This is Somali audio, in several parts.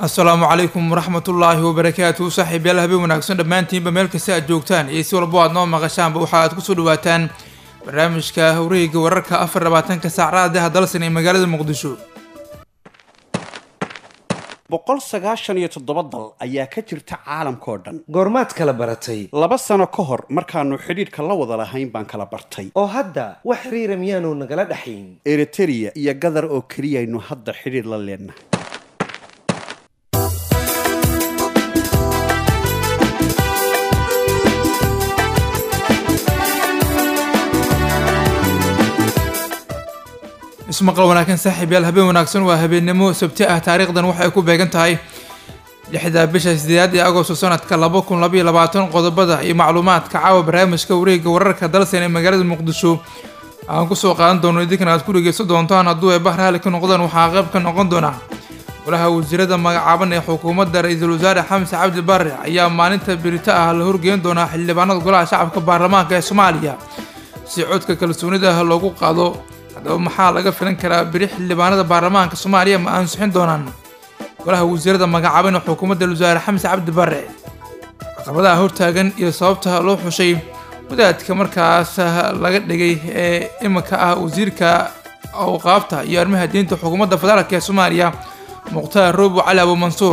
asalaamu calaykum waraxmatullaahi wabarakaatu saaxiibyaal habeen wanaagsan dhammaantiinba meel kasta aad joogtaan iyo si walbo aad noo maqashaanba waxa aad kusoo dhawaataan barnaamijka hawreyga wararka afar labaatanka saacadaha dalsan ee magaalada muqdisho boqol sagaashan iyo toddoba dal ayaa ka jirta caalamkao dhan goormaad kala baratay laba sano ka hor markaannu xidhiidhka la wada lahayn baan kala bartay oo hadda wax xiriira miyaanu nagala dhaxayn eritereya iyo gadar oo keliyaynu hadda xidhiidh la leennahay ismaqal wanaagsan saaxiibyaal habeen wanaagsan waa habeennimo sabti ah taariikhdan waxay ku beegan tahay lixda bisha sideedaad ee agosto sanadka laba kun labaiyo labaatan qodobada iyo macluumaadka caawa barnaamijka wareega wararka dalsan ee magaalada muqdisho aan kusoo qaadan doono idinkana aad ku dhegeysan doontaan hadduu ay bahar hali ka noqdaan waxaa qayb ka noqon doona golaha wasiirada magacaaban ee xukuumadda ra-iisul wasaare xamse cabdi barre ayaa maalinta birito ah la horgeyn doonaa xildhibaanada golaha shacabka baarlamaanka ee soomaaliya si codka kalsoonida loogu qaado haddaba maxaa laga filan karaa beri xildhibaanada baarlamaanka soomaaliya ma ansixin doonaan golaha wasiirada magacaaban ee xukuumadda wasaare xamse cabdi barre caqabadaha hortaagan iyo sababta loo xushay wadaadka markaas laga dhigay ee iminka ah wasiirka awqaafta iyo arrimaha diinta xukuumadda federaalk ee soomaaliya mukhtaar roobo cali abu mansuur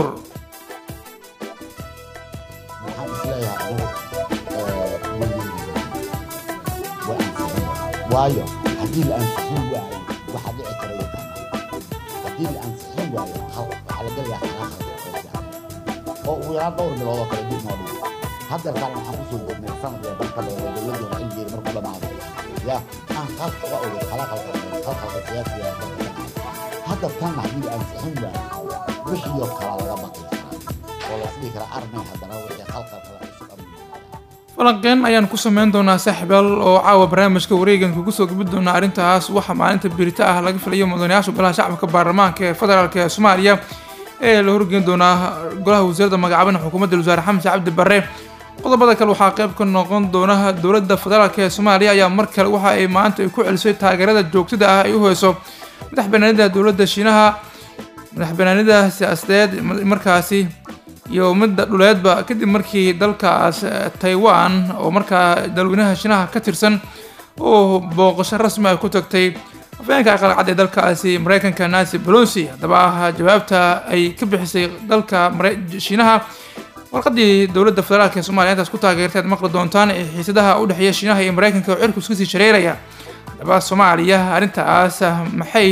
waayo haddii la ansixin waayo waxaa dhici kara yaqaana haddii la ansixin waayo waxaa la gelayaa xalaa oo ugu yaraan dhowr bilood oo kale dib noo dhigo hadda kaan waxaan kusoo jirnay sanadka dalka dowla dowladeena xilligeeda markuu dhamaado ya aan qalka uga ogay khalaqalka khalqalka siyaasiga dalka dhamaado hadda tan haddii la ansixin waayo wixii oo kala laga baqi karaa oo la dhihi karaa armay haddana wixii khalqalka la cusub ama falanqeen ayaan ku sameyn doonaa saaxiibaal oo caawa barnaamijka wareegan kugu soo gabi doonaa arrintaas waxaa maalinta birita ah laga filayo mudanayaasha golaha shacabka baarlamaanka ee federaalk ee soomaaliya ee la horgeyn doonaa golaha wasiirada magacaaban xukuumadda wasaare xamse cabdi barre qodobada kale waxaa qayb ka noqon doona dowladda federaalk ee soomaaliya ayaa mar kale waxa ay maanta ay ku celisay taageerada joogtada ah ay u heyso madax banaanida dowladda shiinaha madax banaanida siyaasadeed markaasi iyo midda dhuleedba kadib markii dalkaas taiwan oo markaa dalweynaha shiinaha ka tirsan oo booqasho rasmi ay ku tagtay afayeenka aqalcad ee dalkaasi mareykanka nancy pelosi haddaba jawaabta ay ka bixisay dalka shiinaha warqadii dowladda federaalk ee soomaliya intaas ku taageertay aad maqli doontaan ee xiisadaha u dhexeeya shiinaha iyo mareykanka oo cirku iska sii shareeraya haddaba soomaaliya arrintaas maxay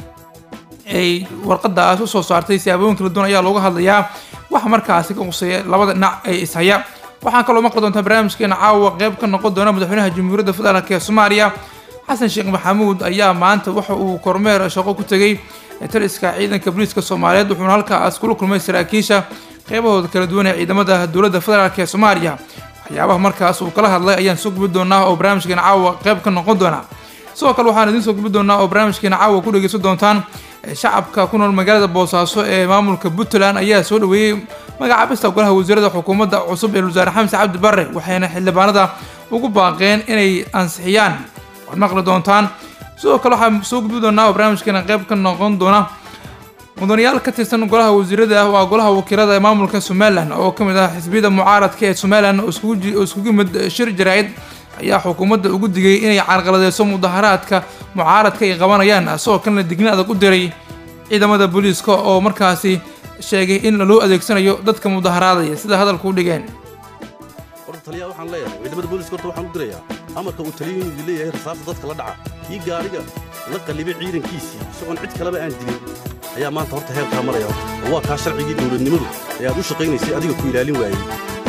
ay warqadaas usoo saartay siyaabooyin kala duwan ayaa looga hadlayaa waxa markaasi ka quseeya labada dhinac ay ishaya waxaan kaloo maqli doontaa barnaamijkeena caawa qeyb ka noqon doona madaxweynaha jamhuuriyadda federaalk ee soomaaliya xasan sheekh maxamuud ayaa maanta waxa uu kormeer shaqo ku tegey taliska ciidanka booliiska soomaaliyeed wuxuuna halkaas kula kulmay saraakiisha qeybahooda kala duwan ee ciidamada dowladda federaalk ee soomaaliya waxyaabaha markaas uu kala hadlay ayaan soo gubi doonaa oo barnaamijkeena caawa qeyb ka noqon doona sidoo kale waxaan idiin soo gubi doonaa oo barnaamijkeena caawa ku dhegeysan doontaan shacabka ku nool magaalada boosaaso ee maamulka puntland ayaa soo dhaweeyey magacaabista golaha wasiirada xukuumadda cusub ee wasaare xamse cabdi barre waxayna xildhibaanada ugu baaqeen inay ansixiyaan waad maqli doontaan sidoo kale waxaan soo gudbi doonaa oo barnaamijkeena qayb ka noqon doona mudanayaal ka tirsan golaha wasiirada waa golaha wakiilada ee maamulka somalilan oo ka mid ah xisbiyada mucaaradka ee somalilan oo iskugu yimid shir jaraa'id ayaa xukuumadda ugu digay inay carqaladeyso mudaharaadka mucaaradka ay qabanayaan isagoo kalena digni adag u diray ciidamada booliiska oo markaasi sheegay in loo adeegsanayo dadka mudaharaadaya sida hadalku u dhigeen horta taliyaa waxaan leeyahay ciidamada booliiska horta waxaan u dirayaa amarka uu taliyo inuu leeyahay rasaasta dadka la dhaca kii gaariga la qallibay ciidankiisii isagoon cid kaleba aan dilin ayaa maanta horta heerkaa maraya horta oo waa kaa sharcigii dowladnimadu ee aad u shaqaynaysay adiga ku ilaalin waayey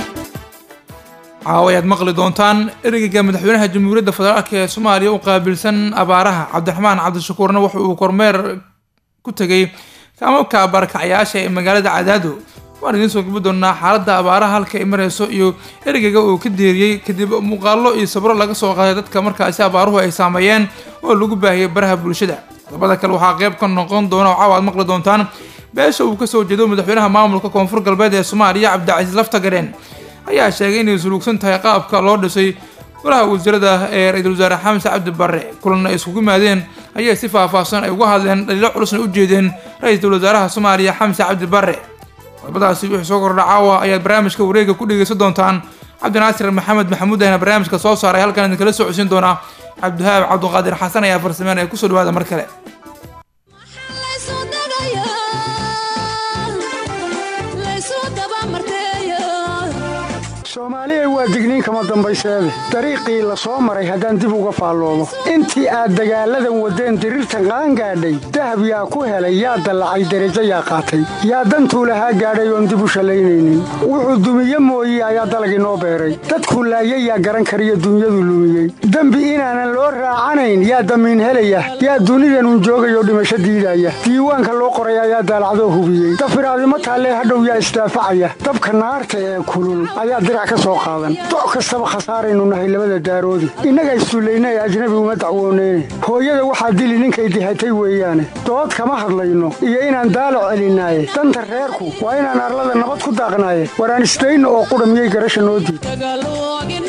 caawa ayaad maqli doontaan ereyga madaxweynaha jamhuuriyadda federaalk ee soomaaliya u qaabilsan abaaraha cabdiraxmaan cabdishakuurna wuxa uu kormeer ku tegey kaamabka barakacayaasha ee magaalada cadaado waan idiin soo gabi doonaa xaaladda abaaraha halka ay marayso iyo ereygaga uu ka deeriyey kadib muuqaallo iyo sabro laga soo qaaday dadka markaasi abaaruhu ay saameeyeen oo lagu baahiyey baraha bulshada qodobada kale waxaa qayb ka noqon doona oo caawa aad maqli doontaan beesha uu kasoo jeedo madaxweynaha maamulka koonfur galbeed ee soomaaliya cabdicasiis laftagadheen ayaa sheegay inay suluugsan tahay qaabka loo dhisay golaha wasiirada ee ra-iisul wasaare xamse cabdi barre kulan ay iskugu yimaadeen ayay si faahfaahsan ay uga hadleen dhaliilo culusna u jeedeen ra-iisul wasaaraha soomaaliya xamse cabdi barre qodobadaasi wixii soo kordha caawa ayaad barnaamijka wareega ku dhegeysan doontaan cabdinaasir maxamed maxamuud ayana barnaamijka soo saaray halkan idinkala soo codsiin doonaa cabdihaab cabduqaadir xasan ayaa farsameynaya kusoo dhawaada mar kale soomaaliya waa digniin kama dambayseede dariiqii la soo maray haddaan dib uga faalloomo intii aad dagaalladan waddeen diriirtan qaangaadhay dahab yaa ku helay yaa dallacay derajo yaa qaatay yaa dantuu lahaa gaadhay oon dib u shallaynaynin wuxuu dumiye mooye ayaa dalag inoo beeray dadkuu laayay yaa garan kariyo dunyadu lumiyey dembi inaanan loo raacanayn yaa damiin helaya yaa dunidanun joogayoo dhimasho diidaya diiwaanka loo qoray ayaa daalacdoo hubiyey dafiraadimo taallee hadhow yaa isdaafacaya dabka naarta ee kulul ayaa dirac ka soo qaadan doc kastaba khasaaraynu nahay labada daaroodi innaga isduullaynay ajnabi uma dacwooneyne hooyada waxaa dili ninkay dihatay weeyaane dood kama hadlayno iyo inaan daalac celinaaye danta reerku waa inaan arlada nabad ku daaqnaaye waraan isdayno oo qudha miyay garasha noo diid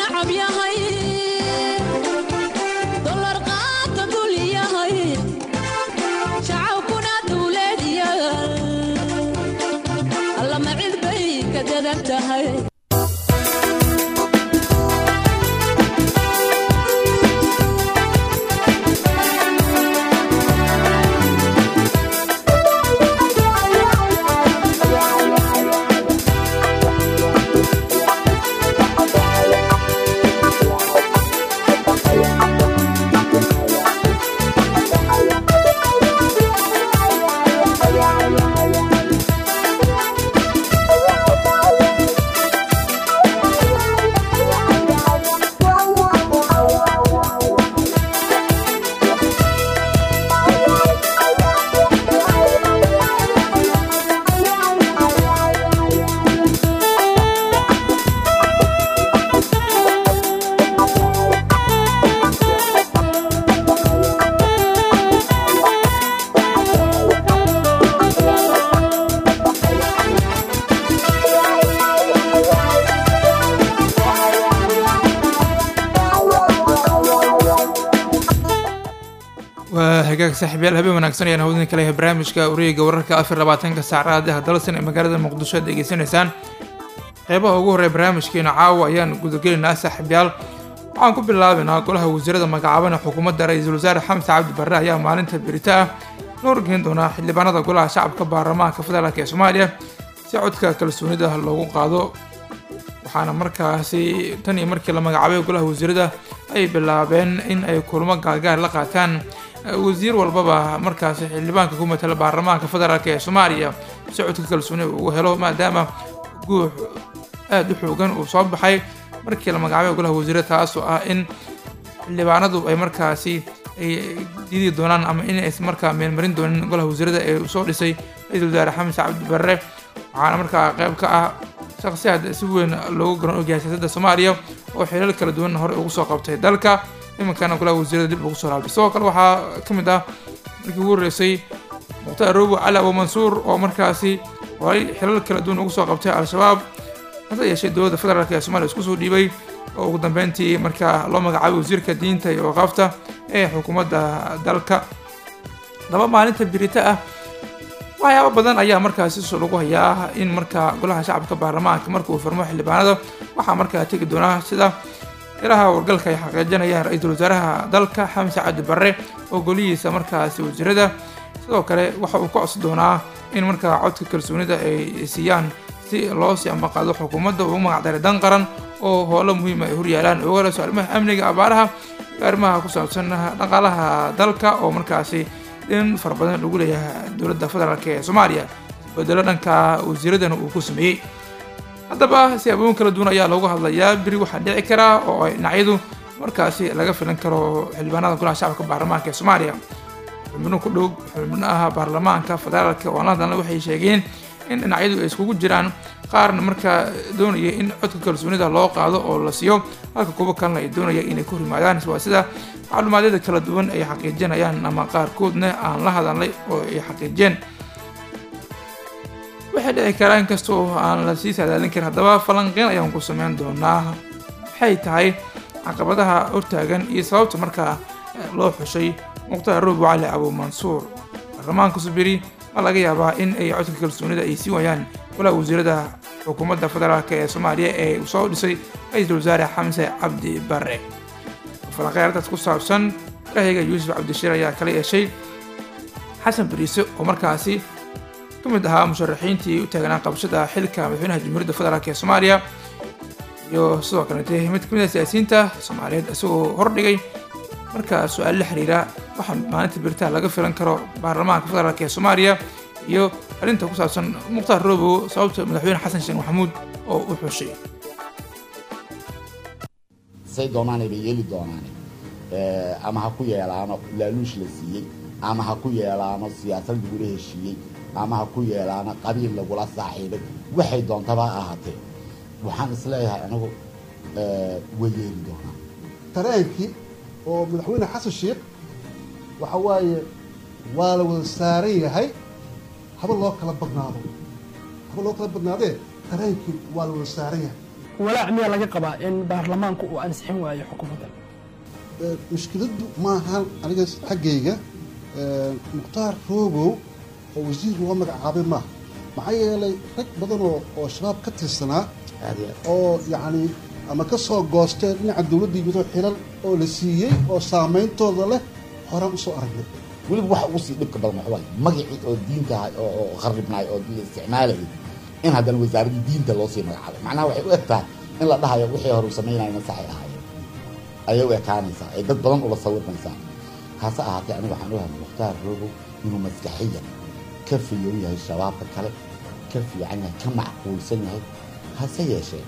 waa hagaag saaxiibyaal habeen wanaagsan ayaan hawdin kale yahay barnaamijka wareega wararka afar labaatanka saacada hadalsan ee magaalada muqdisho aad degeysanaysaan qeybaha ugu horreya barnaamijkeena caawa ayaan gudagelaynaa saaxiibyaal waxaan ku bilaabaynaa golaha wasiirada magacaaban ee xukuumadda ra-iisul wasaare xamse cabdi barre ayaa maalinta berita ah loo horgeyn doonaa xildhibaanada golaha shacabka baarlamaanka federaalk ee soomaaliya si codka kalsoonida loogu qaado waxaana markaasi tan iyo markii la magacaabay golaha wasiirada ay bilaabeen in ay kulmo gaargaar la qaataan wasiir walbaba markaasi xildhibaanka ku matala baarlamaanka federaalk ee soomaaliya si codka kalsooni uu helo maadaama guux aada u xoogan uu soo baxay markii la magacaabay golaha wasiirada taasoo ah in xildhibaanadu ay markaasi ay diidi doonaan ama inays markaa meelmarin doonin golaha wasiirada ee soo dhisay ra-iisul wasaare xamse cabdi barre waxaana markaa qayb ka ah shakhsiyaad si weyn loogu garan ogyahay siyaasadda soomaaliya oo xilal kala duwan hore ugu soo qabtay dalka imankana golaha wasiirada dib ugu soo laabtay sidoo kale waxaa ka mid ah markii ugu horreysay mukhtaar roobo cali abu mansuur oo markaasi horay xilal kala duwan ugu soo qabtay al-shabaab hase yeeshee dowladda federaalk ee soomaliya isku soo dhiibay oo ugu dambeyntii markaa loo magacaabay wasiirka diinta iyo waqaafta ee xukuumadda dalka laba maalinta birita ah waxyaabo badan ayaa markaasi soo lagu hayaa in markaa golaha shacabka baarlamaanka marka uu furmo xildhibaanada waxaa markaa tegi doonaa sida ilaha wargalka ay xaqiijinayaan ra-iisul wasaaraha dalka xamse cabdi barre oo golihiisa markaasi wasiirada sidoo kale waxa uu ka codsi doonaa in markaa codka kalsoonida ay siiyaan si loo sii ambaqaado xukuumadda uu magacdaray dan qaran oo howlo muhiima ay horyaalaan ogalayso arrimaha amniga abaaraha iyo arrimaha ku saabsan dhaqaalaha dalka oo markaasi in fara badan lagu leeyahay dowladda federaalk ee soomaaliya isbedelo dhanka wasiiradana uu ku sameeyey haddaba siyaaboyin kala duwan ayaa loogu hadlayaa beri waxaa dhici karaa oo ay dhinacyadu markaasi laga filan karo xildhibaanada golaha shacabka baarlamaanka ee soomaaliya xubno ku dhow xubnaha baarlamaanka federaalka oo la hadalna waxay sheegeen in dhinacyadu ay iskugu jiraan qaarna markaa doonaya in codka kalsoonida loo qaado oo la siiyo halka kuwo kalena ay doonaya inay ku rimaadaan waa sida macluumaadyada kala duwan ay xaqiijinayaan ama qaarkoodna aan la hadalnay oo ay xaqiijeen waxay dhici karaa inkastoo aan la sii saadaalin karin haddaba falanqeyn ayaan ku sameyn doonaa maxay tahay caqabadaha hortaagan iyo sababta markaa loo xushay mukhtaar roobo cali abu mansuur baarlamaanka subiri ma laga yaabaa in ay codka kalsoonida ay sii waayaan walaa wasiirada xukuumadda federaalk ee soomaaliya ee uu soo dhisay ra-iisul wasaare xamse cabdi bare falanqeyradaas ku saabsan rahayga yuusuf cabdishiir ayaa kala yeeshay xasan bariise oo markaasi ka mid ahaa musharaxiintii u taagnaa qabashada xilka madaxweynaha jamhuuriyadda federaalk ee soomaaliya iyo sidoo kalete mid kamid ah siyaasiyiinta soomaaliyeed isagoo hordhigay markaa su-aal la xiriira waxaa maalinta beritaa laga filan karo baarlamaanka federaalk ee soomaaliya iyo arrinta ku saabsan mukhtaar robow sababta madaxweyne xasan sheekh maxamuud oo u xushay say doonaanay bay yeeli doonaan ama ha ku yeelaano laaluush la siiyey ama ha ku yeelaano siyaasad lagula heshiiyey ama ha ku yeelaano qabiil lagula saaxiibay waxay doontaba ha ahaatee waxaan isleeyahay anigu way yeeli doonaan tareenkii oo madaxweyne xasan sheekh waxa waaye waa la wada saaran yahay haba loo kala badnaado haba loo kala badnaadee tareenkii waa la wada saaran yahay walaac miyaa laga qabaa in baarlamaanku uu ansixin waayo xukuumadda mushkiladdu maahan aniga xaggayga mukhtaar roobow oo wasiir loo magacaabay maaha maxaa yeelay rag badan oo oo shabaab ka tirsanaa oo yacni ama ka soo goosteen dhinaca dowladda yimidoo xilal oo la siiyey oo saameyntooda leh horaan usoo aragnay weliba waxa ugu sii dhibka badan waxa waaye magacii oo diinta ahay oo oo kharibnaay oo la isticmaalayay in haddana wasaaraddii diinta loo sii magacaabay macnaha waxay u eg tahay in la dhahayo wixii hore u samaynayna saxay ahaayeen ayay u ekaanaysaa ay dad badan ula sawirmaysaa hase ahaatee aniga waxaan ogahay mukhtaar robow inuu maskaxiyan ka fiyow yahay shabaabka kale ka fiican yahay ka macquulsan yahay hase yeeshee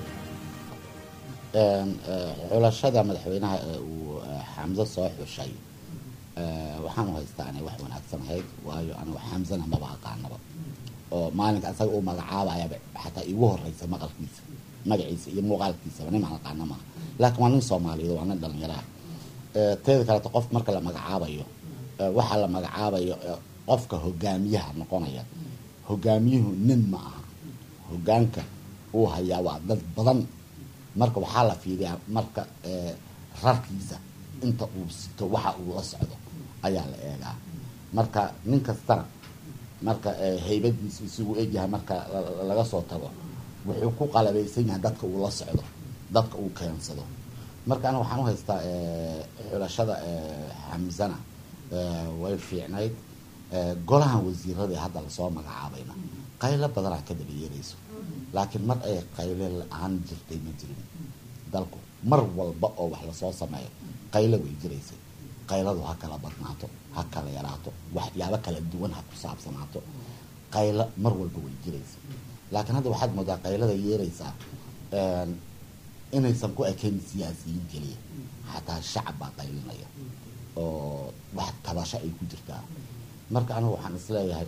xulashada madaxweynaha ee uu xamse soo xushay waxaan u haystaa inay wax wanaagsan ahayd waayo anigu xamsena maba aqaanaba oo maalinka asaga uu magacaabayaba xataa iigu horeysa maqalkiisa magaciisa iyo muuqaalkiisaba nimaan aqaana maaha laakiin waa nin soomaaliyeed waa nin dhallinyaraha teeda kaleeto qof marka la magacaabayo waxaa la magacaabayo qofka hogaamiyaha noqonaya hogaamiyuhu nin ma aha hogaanka uu hayaa waa dad badan marka waxaa la fiiriyaa marka rarkiisa inta uu sito waxa uu la socdo ayaa la eegaa marka nin kastana marka haybadiisu isugu egyahay marka laga soo tago wuxuu ku qalabaysan yahay dadka uu la socdo dadka uu keensado marka aniga waxaan u haystaa xulashada xamsana way fiicnayd golahan wasiirada hadda lasoo magacaabayna qaylo badanaa ka daba yeerayso laakiin mar ay qayle la-aan jirtay ma jirin dalku mar walba oo wax lasoo sameeyo qaylo way jiraysay qayladu ha kala badnaato ha kala yaraato waxyaabo kala duwan ha ku saabsanaato qaylo mar walba way jiraysa laakiin hadda waxaad moodaa qaylada yeeraysaa inaysan ku ekayn siyaasiyiin keliya xataa shacab baa qaylinaya oo wax tabasho ay ku jirtaa marka anigu waxaan isleeyahay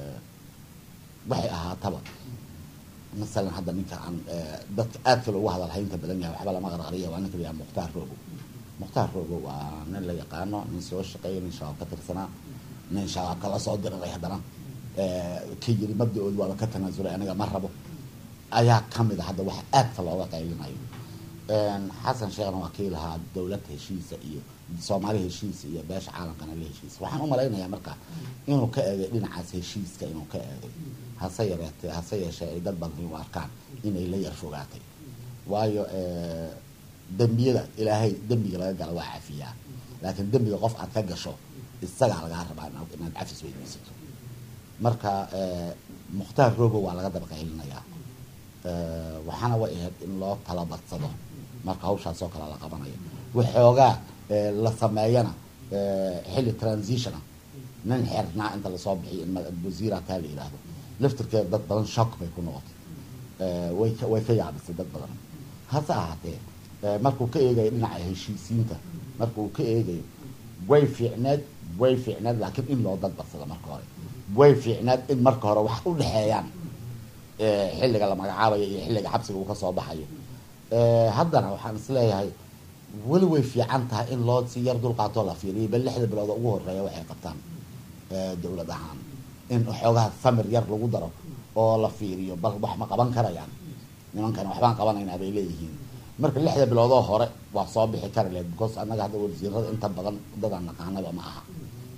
waxay ahaataba masalan hadda ninka aan dadka aadka loogu hadalhaynta badan yahay waxba lama qarqariya waa ninka layaha mukhtaar rogo mukhtaar rogo waa nin la yaqaano nin soo shaqeeya nin shabaab ka tirsanaa nin shabaabka la soo diriray haddana ka yiri mabda-ood waaba ka tanaasulay aniga ma rabo ayaa kamid a hadda waxa aadka looga qaylinayo xasan sheekhna waa kii lahaa dowlad heshiisa iyo soomaali heshiisa iyo beesha caalamkana la heshiisa waxaan u malaynayaa marka inuu ka eegay dhinacaas heshiiska inuu ka eegay hase yareetee hase yeeshee ay dad badan u arkaan inay la yar fogaatay waayo dembiyada ilaahay dembiga laga gala waa cafiyaa laakiin dembiga qof aad ka gasho isagaa lagaa rabaa inaad cafis weydiisato marka mukhtaar rogo waa laga daba qaylinayaa waxaana way ahayd in loo tala badsado marka hawshaasoo kale la qabanayo waxoogaa la sameeyana xilli transitiona nin xirnaa inta lasoo bixiyo in wasiira taa la yidhaahdo laftirkeeda dad badan shock bay ku noqotay way way ka yaabisay dad badan hase ahaatee markuu ka eegayo dhinaca heshiisiinta markuu ka eegayo way fiicneed way fiicneed laakiin in loo dad badsado marka hore way fiicneed in marka hore wax u dhexeeyaan xilliga la magacaabayo iyo xilliga xabsiga uu kasoo baxayo haddana waxaan isleeyahay weli way fiican tahay in loo si yar dulqaatoo la fiiriyo bal lixda bilood oo ugu horeeya waxay qabtaan dowlad ahaan in xoogaha samir yar lagu daro oo la fiiriyo bal wax ma qaban karayaan nimankan waxbaan qabanaynaa bay leeyihiin marka lixda biloodoo hore waa soo bixi kara lehed because annaga hadda wasiirada inta badan dadaan naqaanaba ma aha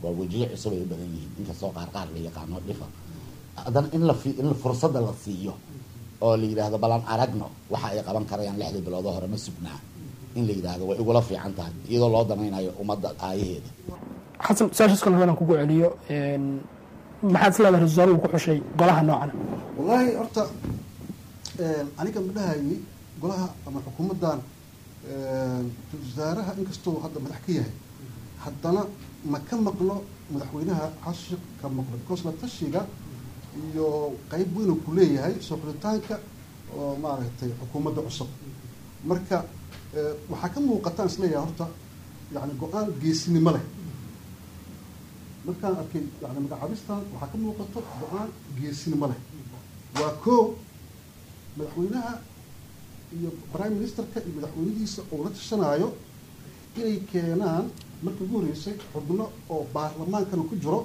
waa wejiyo cusub ay u badan yihiin inkastoo qaar qaar la yaqaano dhifa haddana in la fi in fursadda la siiyo oo la yidhaahdo balan aragno waxa ay qaban karayaan lixdii biloodoo hore ma sugnaa in la yidhaahdo way igula fiican tahay iyadoo loo danaynayo ummadda aayaheeda xasan su-aashaas kale rabaan kugu celiyo maxaad is leedahay ra-iisul wasaaruhu ku xushay golaha noocan wallaahi horta aniga ma dhahayay golaha ama xukuumaddan ra-isul wasaaraha inkastoo hadda madax ka yahay haddana ma ka maqlo madaxweynaha xashik ka maqlo because la tashiga iyo qeyb weyn ku leeyahay soo xulitaanka oo maaragtay xukuumadda cusub marka waxaa ka muuqataan isleeyahay horta yani go-aan geesinimo leh markaan arkay yani magacaabistan waxaa ka muuqato go-aan geesinimo leh waa koo madaxweynaha iyo prime ministerka iyo madaxweynihiisa oo la tashanaayo inay keenaan markii ugu horreysay xubno oo baarlamaankana ku jiro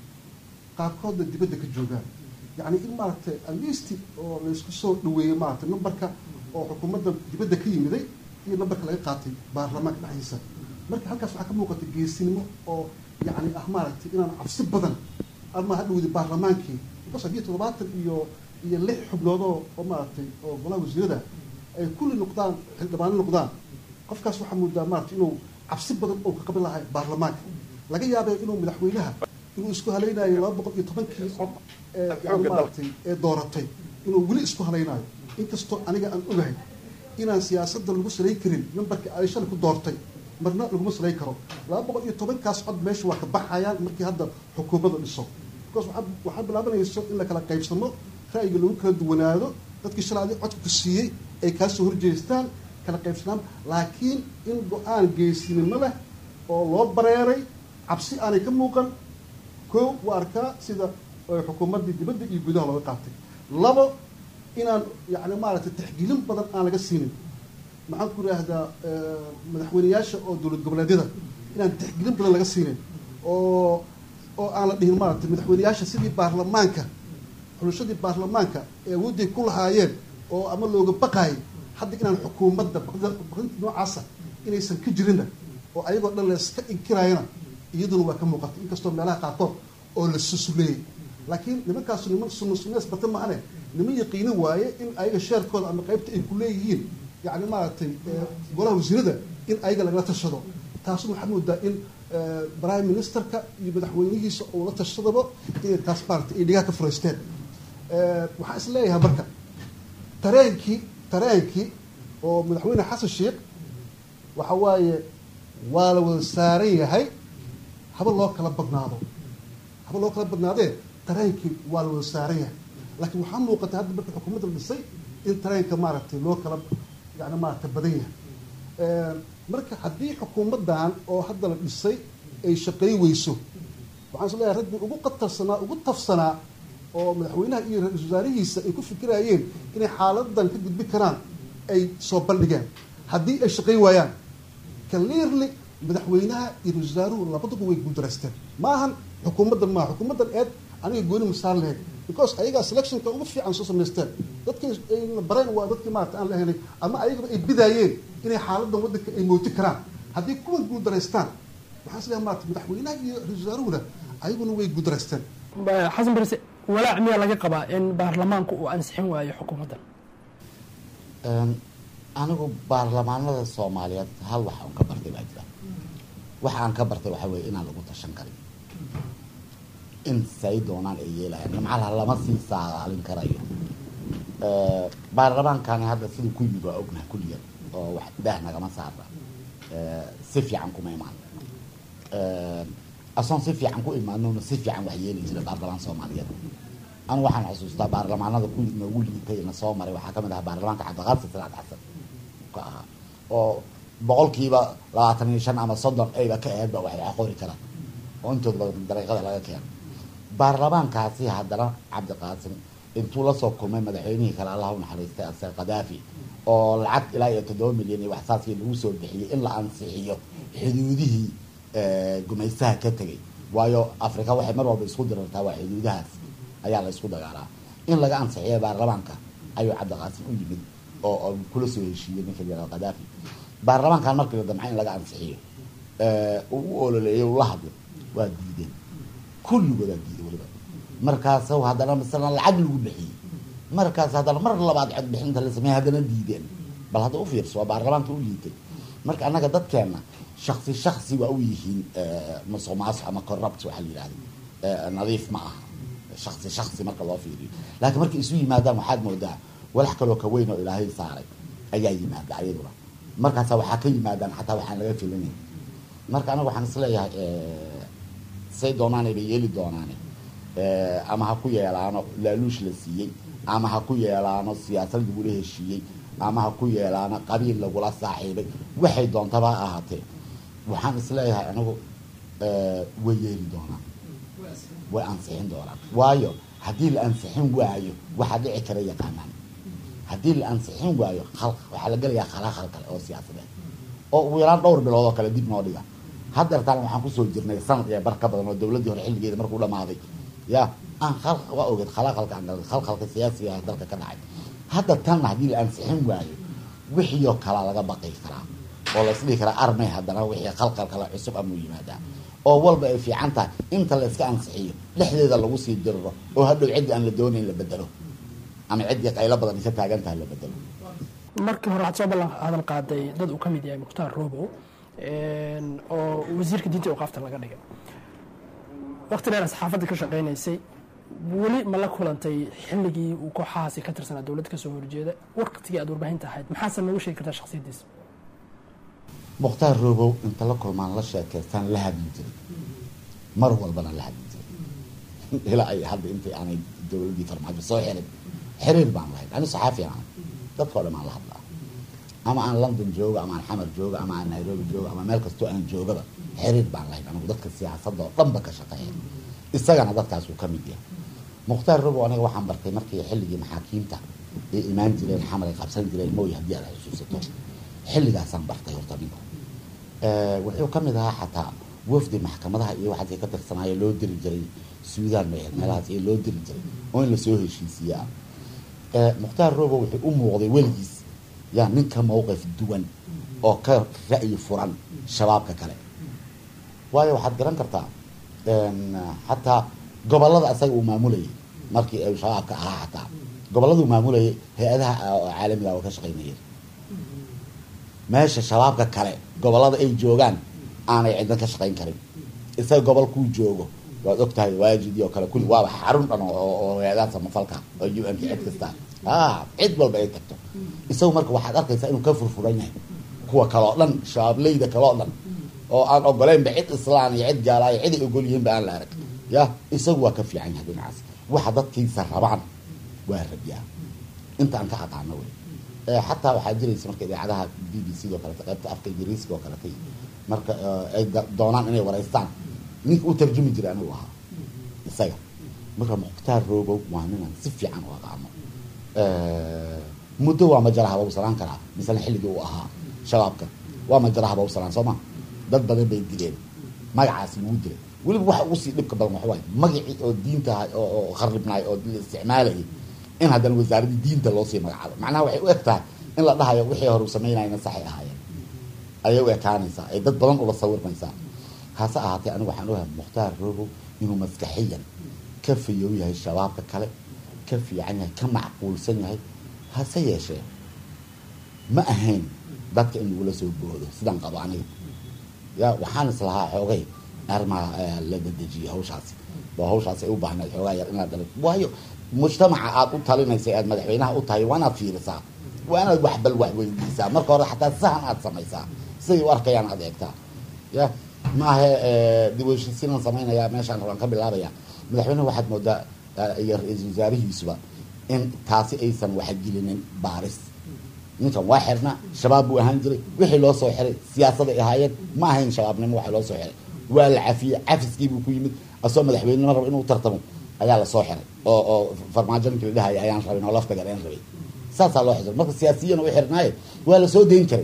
qaarkoodna dibadda ka joogaan yacni in maaragtay alisti oo laysku soo dhaweeyey maaragtay numberka oo xukuumadda dibadda ka yimiday iyo numberka laga qaatay baarlamaanka dhexdiisa marka halkaas waxaa ka muuqata geesinimo oo yacni ah maaragtay inaan cabsi badan ama hadhowdi baarlamaankii because haddii toddobaatan iyo iyo lix xubnoodoo oo maaragtay oo golaha wasiirada ay kulli noqdaan xildhibaano noqdaan qofkaas waxaa moodaa maaragtay inuu cabsi badan oo ka qaban lahay baarlamaanka laga yaabay inuu madaxweynaha inuu isku halaynayo laba boqol iyo tobankii cod ee yani maaragtay ee dooratay inuu weli isku halaynayo inkastoo aniga aan ogahay inaan siyaasadda lagu salay karin numberka ay shalay ku doortay marna laguma salay karo laba boqol iyo tobankaas cod meesha waa ka baxayaan markii hadda xukuumadda dhiso because waxaa waxaa bilaabanayso in la kala qaybsamo ra'yiga lagu kala duwanaado dadkii shalay adi codka ku siiyey ay kaa soo horjeestaan kala qaybsanaan laakiin in go-aan geesinimo leh oo loo bareeray cabsi aanay ka muuqan koo waa arkaa sida xukuumaddii dibadda iyo gudaha looga qaatay labo inaan yani maaragtay taxgiilin badan aan laga siinin maxaan ku idhaahdaa madaxweyneyaasha oo dowlad goboleedyada inaan taxgiilin badan laga siinin oo oo aan la dhihin maaragtay madaxweyneyaasha sidii baarlamaanka xulashadii baarlamaanka ee awoodday ku lahaayeen oo ama looga baqaayay hadda inaan xukuumadda baqdinta noocaasa inaysan ka jirinna oo ayagoo dhan layska inkiraayana iyaduna waa ka muuqatay inkastoo meelaha qaarkood oo la susuleeyey laakiin nimankaasu niman sunna sunnees bata maahane niman yaqiini waaye in ayaga sheerkooda ama qaybta ay ku leeyihiin yacni maaragtay golaha wasiirada in ayaga lagala tashado taasuna waxaa moodaa in prime ministerka iyo madaxweynihiisa uu la tashadaba inay taas maaragtay ay dhigaha ka furaysteen waxaa is leeyahay marka tareenkii tareenkii oo madaxweyne xasan sheekh waxa waaye waa la wada saaran yahay haba loo kala badnaado haba loo kala badnaadee tareenkii waa la wada saaran yahay laakiin waxaa muuqata hadda marka xukuumadda la dhisay in tareenka maaragtay loo kala yani maaragtay badan yahay marka haddii xukuumaddan oo hadda la dhisay ay shaqay weyso waxaan is leeyahay raggii ugu qatarsanaa ugu tafsanaa oo madaxweynaha iyo ra-isul wasaarihiisa ay ku fikirayeen inay xaaladan ka gudbi karaan ay soo bandhigeen haddii ay shaqay waayaan clearly madaxweynaha iyo ra-isul wasaaruhu labaduba way guuldareysteen ma ahan xukuumaddan maaha xukuumaddan eed aniga gooni masaar lahayd because ayagaa selectionka ugu fiican soo samaysteen dadkii ayna bareen waa dadkii maarata aan la helay ama ayagaba ay bidaayeen inay xaaladan waddanka ay mooti karaan haddii kuwan guuldareystaan waxaan is leeyahay maarata madaxweynaha iyo ra-isul wasaaruhuna ayaguna way guuldareysteen xasan barise walaac miyaa laga qabaa in baarlamaanku uu ansixin waayo xukuumaddan anigu baarlamaanada soomaaliyeed hal wax aan ka bartay baa jira waxa aan ka bartay waxaa weye inaan lagu tashan karin in say doonaan ay yeelayaan nimcalaha lama sii saaalin karayo baarlamaankani hadda siduu ku yimid waa ognaha kulliyan oo wax daah nagama saara si fiican kuma imaan asoon si fiican ku imaanona si fiican wax yeeli jira baarlamaan soomaaliyeed anu waxaan xusuustaa baarlamaanada ku noogu liitay na soo maray waxaa kamid ahaa baarlamaanka cabdiqaadir salaad xasan ka ahaa oo boqolkiiba labaatan iyo shan ama soddon ayba ka aheedba wax wax qori karaan oo intooda badan dariiqada laga keeno baarlamaankaasi haddana cabdiqaasim intuu lasoo kulmay madaxweynihii kale allah u naxariistay asar kadaafi oo lacag ilaa iyo toddoba milyan iyo waxsaaskii lagu soo bixiyey in la ansixiyo xuduudihii gumaystaha ka tegay waayo afrika waxay mar walba isku dirartaa waa xuduudahaas ayaa la isku dagaalaa in laga ansixiyo baarlamaanka ayuu cabdiqaasim u yimid oo kula soo heshiiyey ninka jalaal kadaafi baarlamaankan markii la damca in laga ansixiyo uu u ololeeyey ula hadlo waa diideen kulligoodaa diiday weliba markaas haddana masala lacag lagu bixiyey markaas haddana mar labaad cod bixinta la sameeyey haddana diideen bal hadda u fiirso waa baarlamaanka u liitay marka annaga dadkeena shaksi shaksi waa u yihiin musuq maasuq ama corrupt waxaa la yidhahda nadiif ma aha shaksi shaksi marka loo fiiriyo laakiin markay isu yimaadaan waxaad moodaa walax kaloo ka weyn oo ilaahay saaray ayaa yimaada ayaduna markaasa waxaa ka yimaadaan xataa waxaan laga filinayn marka anaga waxaan isleeyahay say doonaanay bay yeeli doonaane ama ha ku yeelaano laaluush la siiyey ama ha ku yeelaano siyaasad lagula heshiiyey ama ha ku yeelaano qabiil lagula saaxiibay waxay doontaba ha ahaatee waxaan isleeyahay anigu way yeeli doonaan way ansixin doonaan waayo haddii la ansixin waayo waxaa dhici kara yaqaanaan haddii la ansixin waayo waxaa la gelayaa khalaqal kale oo siyaasadeed oo ugu yaraan dhowr bilood oo kale dib noo dhiga haddeertaan waxaan kusoo jirnay sanad iyo bar ka badan oo dowladdii hore xilligeeda markuu dhamaaday ya aan khal waa ogeed khalaqalka khalqalka siyaasiga dalka ka dhacay hadda tanna haddii la ansixin waayo wixiioo kalaa laga baqi karaa oo la isdhihi karaa armay haddana wixii khalqal kale cusub amuu yimaadaa oo walba ay fiican tahay inta la iska ansixiyo dhexdeeda lagu sii diriro oo hadhow ciddii aan la doonayn la bedelo ama ciddii qaylo badan isa taagan tahay la bedelo markii hore waxaad soo ballan hadal qaaday dad uu ka mid yahay mukhtaar robow oo wasiirka diinta awqaafta laga dhigay waqti dheer saxaafadda ka shaqaynaysay weli ma la kulantay xilligii uu kooxahaasi ka tirsanaa dowladda kasoo horjeeda waqtigii aad warbaahinta ahayd maxaase noogu sheegi kartaa shaksiyaddiisa mukhtaar robow inta la kulmaan la sheekaystaan la hadli jiray mar walbana la hadli jiray ilaa ay hadda intii aanay dowladdii farmaajo soo xirin xiriir baan lahayn ani saxaafi aan dadkao dhan aan la hadlaa ama aan london joogo ama aan xamar joogo ama aan nairobi joogo ama meel kastoo aan joogaba xiriir baan lahayn anigu dadka siyaasadda oo dhanba ka shaqeeya isagana dadkaasuu ka mid yahay mukhtaar robow aniga waxaan bartay markii xilligii maxaakiimta ay imaan jireen xamar ay qabsan jireen mooy haddii aad xusuusato xilligaasaan bartay horta ninku wuxuu ka mid ahaa xataa wafdi maxkamadaha iyo waxaas ay ka tirsanaayo loo diri jiray suudaan may ahayd meelahaas iyo loo diri jiray oo in lasoo heshiisiiyaa mukhtaar robow wuxuu u muuqday weligiis yaa nin ka mowqif duwan oo ka ra'yi furan shabaabka kale waayo waxaad garan kartaa xataa gobolada asaga uu maamulayay markii ay shabaabka ahaa xataa gobolladuu maamulayay hay-adaha caalamiga waa ka shaqaynayeen meesha shabaabka kale gobolada ay joogaan aanay ciddan ka shaqayn karin isaga gobol kuu joogo waad og tahay waajidii oo kale kulli waaba xarun dhan oo hay-adaha samafalka oo u n k cid kasta a cid walba ay tagto isagu marka waxaad arkaysaa inuu ka furfuran yahay kuwa kaleo dhan shabaablayda kaleo dhan oo aan ogoleynba cid islaan iyo cid gaalaayo cid ay ogol yihiinba aan la arag ya isagu waa ka fiican yahay dhinacaas waxa dadkiisa rabaan waa rabyaa inta aan ka aqaano wey xataa waxaa jiraysa marka idaacadaha b b c oo kalete qaybta afka ingiriiska oo kalete marka ay doonaan inay wareystaan ninka u tarjumi jiray anigu ahaa isaga marka mukhtaar robow waa ninaan si fiican u aqaano muddo waa majarahaba u salaan karaa misale xilligii uu ahaa shabaabka waa majarahaba u salaan soo ma dad badan bay dileen magacaas lagu dilay weliba waxa ugu sii dhibka badan waxawaay magacii oo diinta oo kharibnaay oo la isticmaalayay in haddana wasaaraddii diinta loo sii magacaabo macnaha waxay u eg tahay in la dhahayo wixii hore u samaynayna saxay ahaayeen ayay u ekaanaysaa ay dad badan ula sawirmaysaa hase ahaatee anigu waxaan ogahay mukhtaar robow inuu maskaxiyan ka fayow yahay shabaabka kale ka fiican yahay ka macquulsan yahay hase yeeshee ma ahayn dadka in lagula soo boodo sidaan qabo aniga ya waxaan islahaa xoogay arrimaha la dedejiyay hawshaasi waa hawshaasi ay u baahnayd xoogaa yar inaad dala waayo mujtamaca aada u talinaysa aad madaxweynaha u tahay waa inaad fiirisaa waa inaad wax bal wax weydiisaa marka hore xataa sahan aad samaysaa siday u arkayaan aad eegtaa ya maahe dib u heshiisiinaan samaynayaa meeshaan rabaan ka bilaabaya madaxweyneha waxaad moodaa iyo ra-iisul wasaarihiisuba in taasi aysan waxgelinin baaris ninkan waa xirna shabaab buu ahaan jiray wixii loo soo xiray siyaasaday ahaayeen ma ahayn shabaabnimo waxa loo soo xiray waa la cafiyey cafiskiibuu ku yimid asoo madaxweynenimo raba inuu tartamo ayaa lasoo xiray oo oo farmaajo ninkii la dhahaya ayaan rabin oo lafta galeen rabay saasaa loo xisray marka siyaasiyan u xirnaaye waa lasoo dayn karay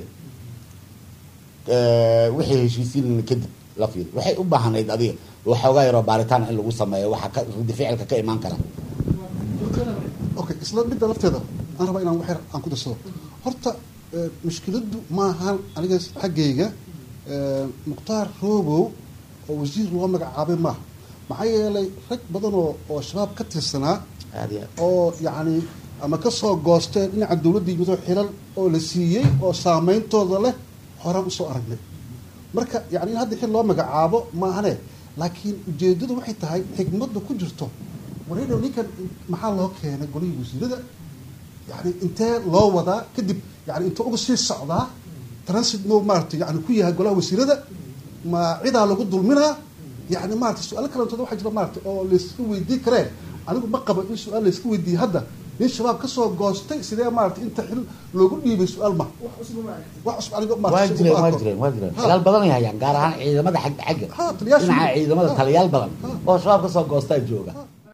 wixii heshiisiin kadib la fiiri waxay u baahanayd adiga waxoogaa yaroo baaritaan in lagu sameeyo waxa ka ridi ficilka ka imaan kara okay isla midda lafteeda aan rabaa inaan waxyar aan ku darsado horta mushkiladdu maahan aniga xaggayga mukhtaar robow oo wasiir loo magacaabay maaha maxaa yeelay rag badan oo oo shabaab ka tirsanaa aad iyo aad oo yacni ama kasoo goosteen dhinaca dowladda yimidoo xilal oo la siiyey oo saameyntooda leh horaan usoo aragnay marka yani in hadda xil loo magacaabo maahane laakiin ujeedadu waxay tahay xigmadda ku jirto wareedhow ninkan maxaa loo keenay golihii wasiirada yani intee loo wadaa kadib yani inta uga sii socdaa transit no maarata yani ku yahay golaha wasiirada ma cidaa lagu dulminaa yani maarata su-aalo kalantooda waxaa jira maarata oo layska weydii kareen anigu ma qabo in su-aal layska weydiiye hadda nin shabaab kasoo goostay sidee maarata inta xil loogu dhiibay su-aal ma wax cusub aniga waa maarata jireen uma waa arko. jireen waa jireen Ha. talaal badan ay hayaan gaar ahaan ciidamada xagga xagga Ha, taliyaasha- dhinaca ciidamada Ha. taliyaal badan Ha. oo shabaab ka soo goostaa jooga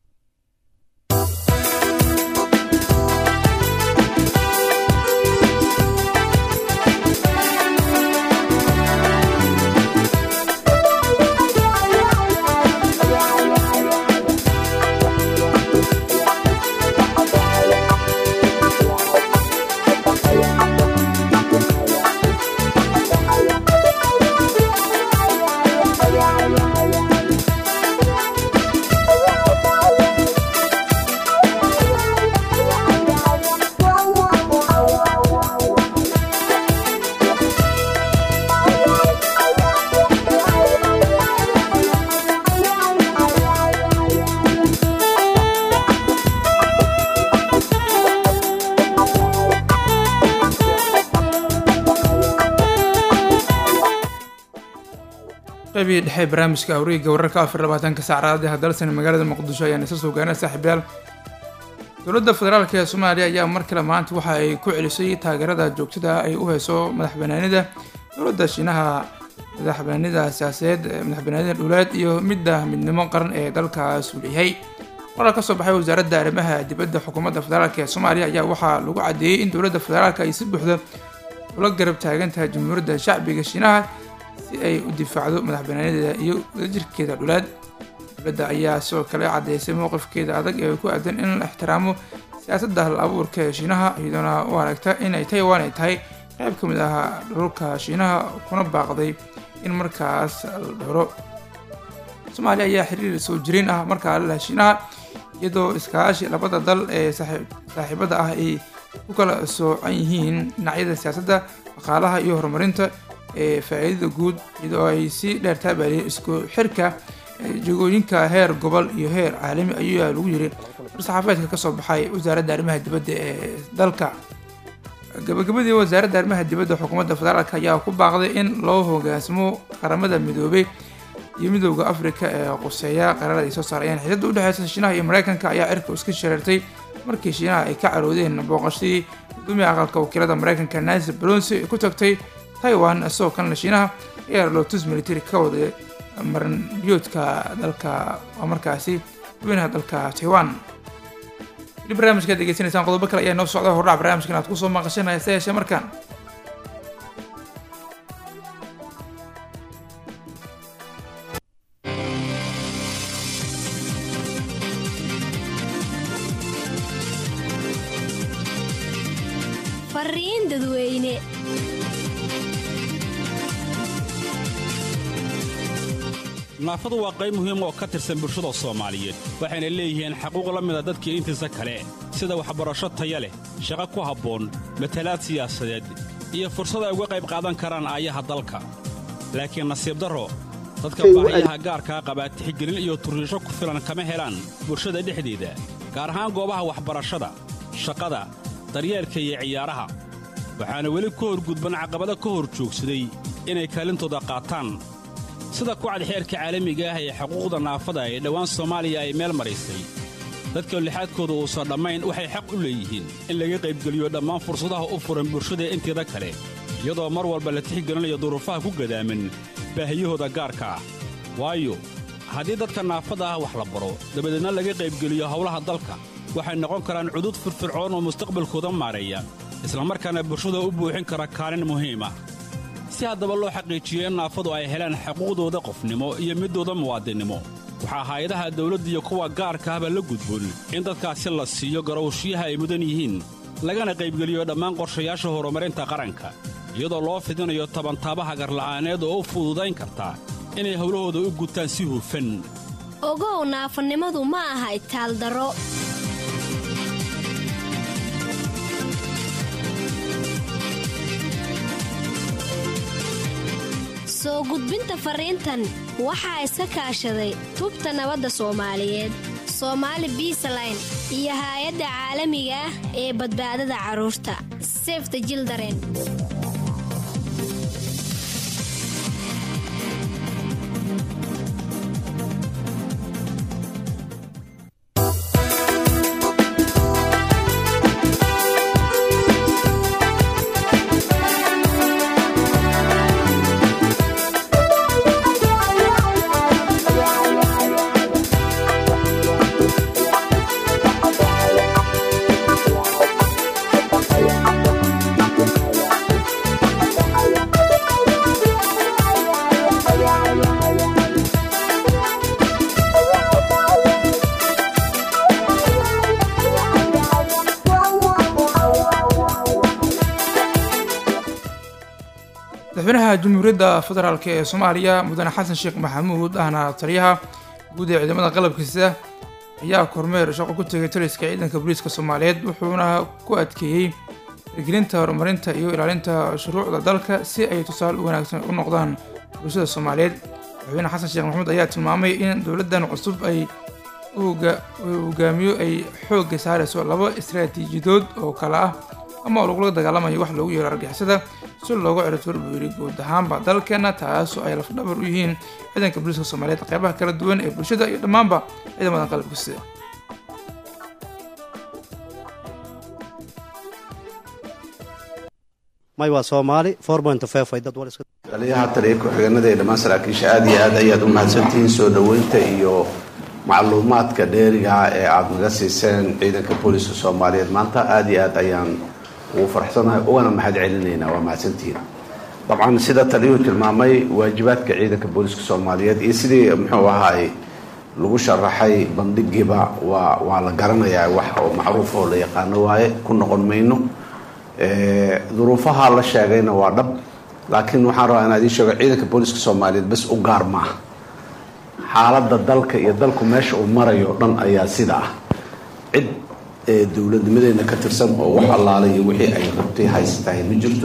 qaybihii dhexe barnaamijka awriga wararka afar labaatanka saacadaha dalsan magaalada muqdisho ayaan isa soo gaarnay saaxiibayaal dowladda federaalk ee soomaaliya ayaa mar kale maanta waxa ay ku celisay taageerada joogtada ay u hayso madaxbanaanida dowladda shiinaha madaxbanaanida siyaasadeed ee madaxbanaanida dhuleed iyo midda midnimo qaran ee dalkaas uu leeyahay qoraal ka soo baxay wasaaradda arrimaha dibadda xukuumadda federaalk ee soomaaliya ayaa waxaa lagu caddeeyey in dowladda federaalk ay si buuxda ula garab taagan tahay jamhuuriyadda shacbiga shiinaha si ay u difaacdo madaxbanaanadeeda iyo wadajirkeeda dhuleed dowladda ayaa sidoo kale caddeysay mowqifkeeda adag ee ku aadan in la ixtiraamo siyaasadda hal abuurka ee shiinaha iyadoona u aragta inay taiwan ay tahay qayb ka mid ah dhulka shiinaha kuna baaqday in markaas la dhowro soomaaliya ayaa xiriir soo jireen ah markaa la leh shiinaha iyadoo iskaashi labada dal ee saaxiib- saaxiibada ah ay ku kala soocan yihiin dhinacyada siyaasadda dhaqaalaha iyo horumarinta ee faa'iidada guud iyadoo ay si dheer taabaariyeen isku xirka ee jagooyinka heer gobol iyo heer caalami ayaa lagu yiri war-saxaafeedka ka soo baxay wasaaradda arrimaha dibadda ee dalka gabagabadii wasaaradda arrimaha dibadda xukuumadda federaalk ayaa ku baaqday in loo hoggaansamo qaramada midoobay iyo midowda afrika ee quseeya qaraarada ay soo saarayeen xiisada u dhexeysa shiinaha iyo mareykanka ayaa cirka iska shareertay markii shiinaha ay ka caroodeen booqashadii gudoomiya aqalka wakiilada mareykanka nancy pelosi ay ku tagtay taiwan isagoo kanle shiinaha ayaa lotus military ka waday maranbiyoodka dalka waa markaasi madaxweynaha dalka taiwan weli barnaamijkaad degeysanaysaan qodobo kale ayaa noo socda hordhac barnaamijkan aad kusoo maqashanaya se yeeshee markaan fariin dadweyne naafadu waa qayb muhiim oo ka tirsan bulshada soomaaliyeed waxayna leeyihiin xaquuq la mida dadkii intiisa kale sida waxbarasho taya leh shaqo ku habboon matalaad siyaasadeed iyo fursad ay uga qayb qaadan karaan aayaha dalka laakiin nasiib darro dadka baahiyaha gaarkaa qabaa tixgelin iyo turriisho ku filan kama helaan bulshada dhexdeeda gaar ahaan goobaha waxbarashada shaqada daryeelka iyo ciyaaraha waxaana weli ka horgudban caqabado ka hor joogsaday inay kaalintooda qaataan sida kucad xeerka caalamiga ah ee xuquuqda naafada ee dhowaan soomaaliya ay meel maraysay dadka lixaadkooda uusan dhammayn waxay xaq u leeyihiin in laga qaybgeliyo dhammaan fursadaha u furan bulshada inteeda kale iyadoo mar walba la tixgelinayo duruufaha ku gadaaman baahiyahooda gaarka ah waayo haddii dadka naafada ah wax la baro dabadeedna laga qaybgeliyo howlaha dalka waxay noqon karaan cudud firfircoon oo mustaqbalkooda maareeya islamarkaana bulshada u buuxin kara kaalin muhiim ah si haddaba loo xaqiijiyo in naafadu ay helaan xuquuqdooda qofnimo iyo midooda muwaadinnimo waxaa hay-adaha dawladda iyo kuwa gaarka ahba la gudboon in dadkaasi la siiyo garowshiyaha ay mudan yihiin lagana qaybgeliyo dhammaan qorshayaasha horumarinta qaranka iyadoo loo fidinayo tabantaabaha garla'aaneed oo u fududayn karta inay howlahooda u gutaan si hufan ogow naafanimadu ma aha itaaldaro soo gudbinta fariintan waxaa iska kaashaday tubta nabadda soomaaliyeed soomaali biisaline iyo haay-adda caalamiga ah ee badbaadada carruurta sefta jildaren madaxweynaha jamhuuriyadda federaalk ee soomaaliya mudane xasan sheekh maxamuud ahna taliyaha guud ee ciidamada qalabkiisa ayaa kormeer shaqo ku tegay taliska ciidanka booliiska soomaaliyeed wuxuuna ku adkeeyey hirgelinta horumarinta iyo ilaalinta shuruucda dalka si ay tusaale u wanaagsan u noqdaan bulshada soomaaliyeed madaxweyne xasan sheekh maxamuud ayaa tilmaamay in dowladdan cusub ay hogaamiyo ay xoogga saarayso laba istaraatiijiyadood oo kale ah ama lagula dagaalamayo wax loogu yeero argixisada si loogu ciribtiro buu yidhi guud ahaanba dalkeena taasoo ay lafdhabar u yihiin ciidanka booliiska soomaaliyeed qeybaha kala duwan ee bulshada iyo dhammaanba ciidamada qalabka sida may waa soomaali ay dad wal taliyaha taliya ku-xigeenada ee dhammaan saraakiisha aad iyo aad ayaad u mahadsantihiin soo dhoweynta iyo macluumaadka dheeriga ee aada naga siiseen ciidanka booliiska soomaaliyeed maanta aad iyo aad ayaan ugu faraxsanahay ugana mahad celinaynaa waa mahadsantihiin dabcan sida taliyuhu tilmaamay waajibaadka ciidanka booliiska soomaaliyeed iyo sidii muxuu ahaay lagu sharaxay bandhigiiba waa waa la garanayaa wax oo macruuf oo la yaqaano waaye ku noqon mayno duruufaha la sheegayna waa dhab laakiin waxaan rabaa inaa idiin sheego ciidanka booliiska soomaaliyeed bes u gaar maaha xaaladda dalka iyo dalku meesha uu marayo dhan ayaa sida ah cid dowladnimadeena ka tirsan oo wax allaalay iyo wixii ay rabtay haystahay ma jirto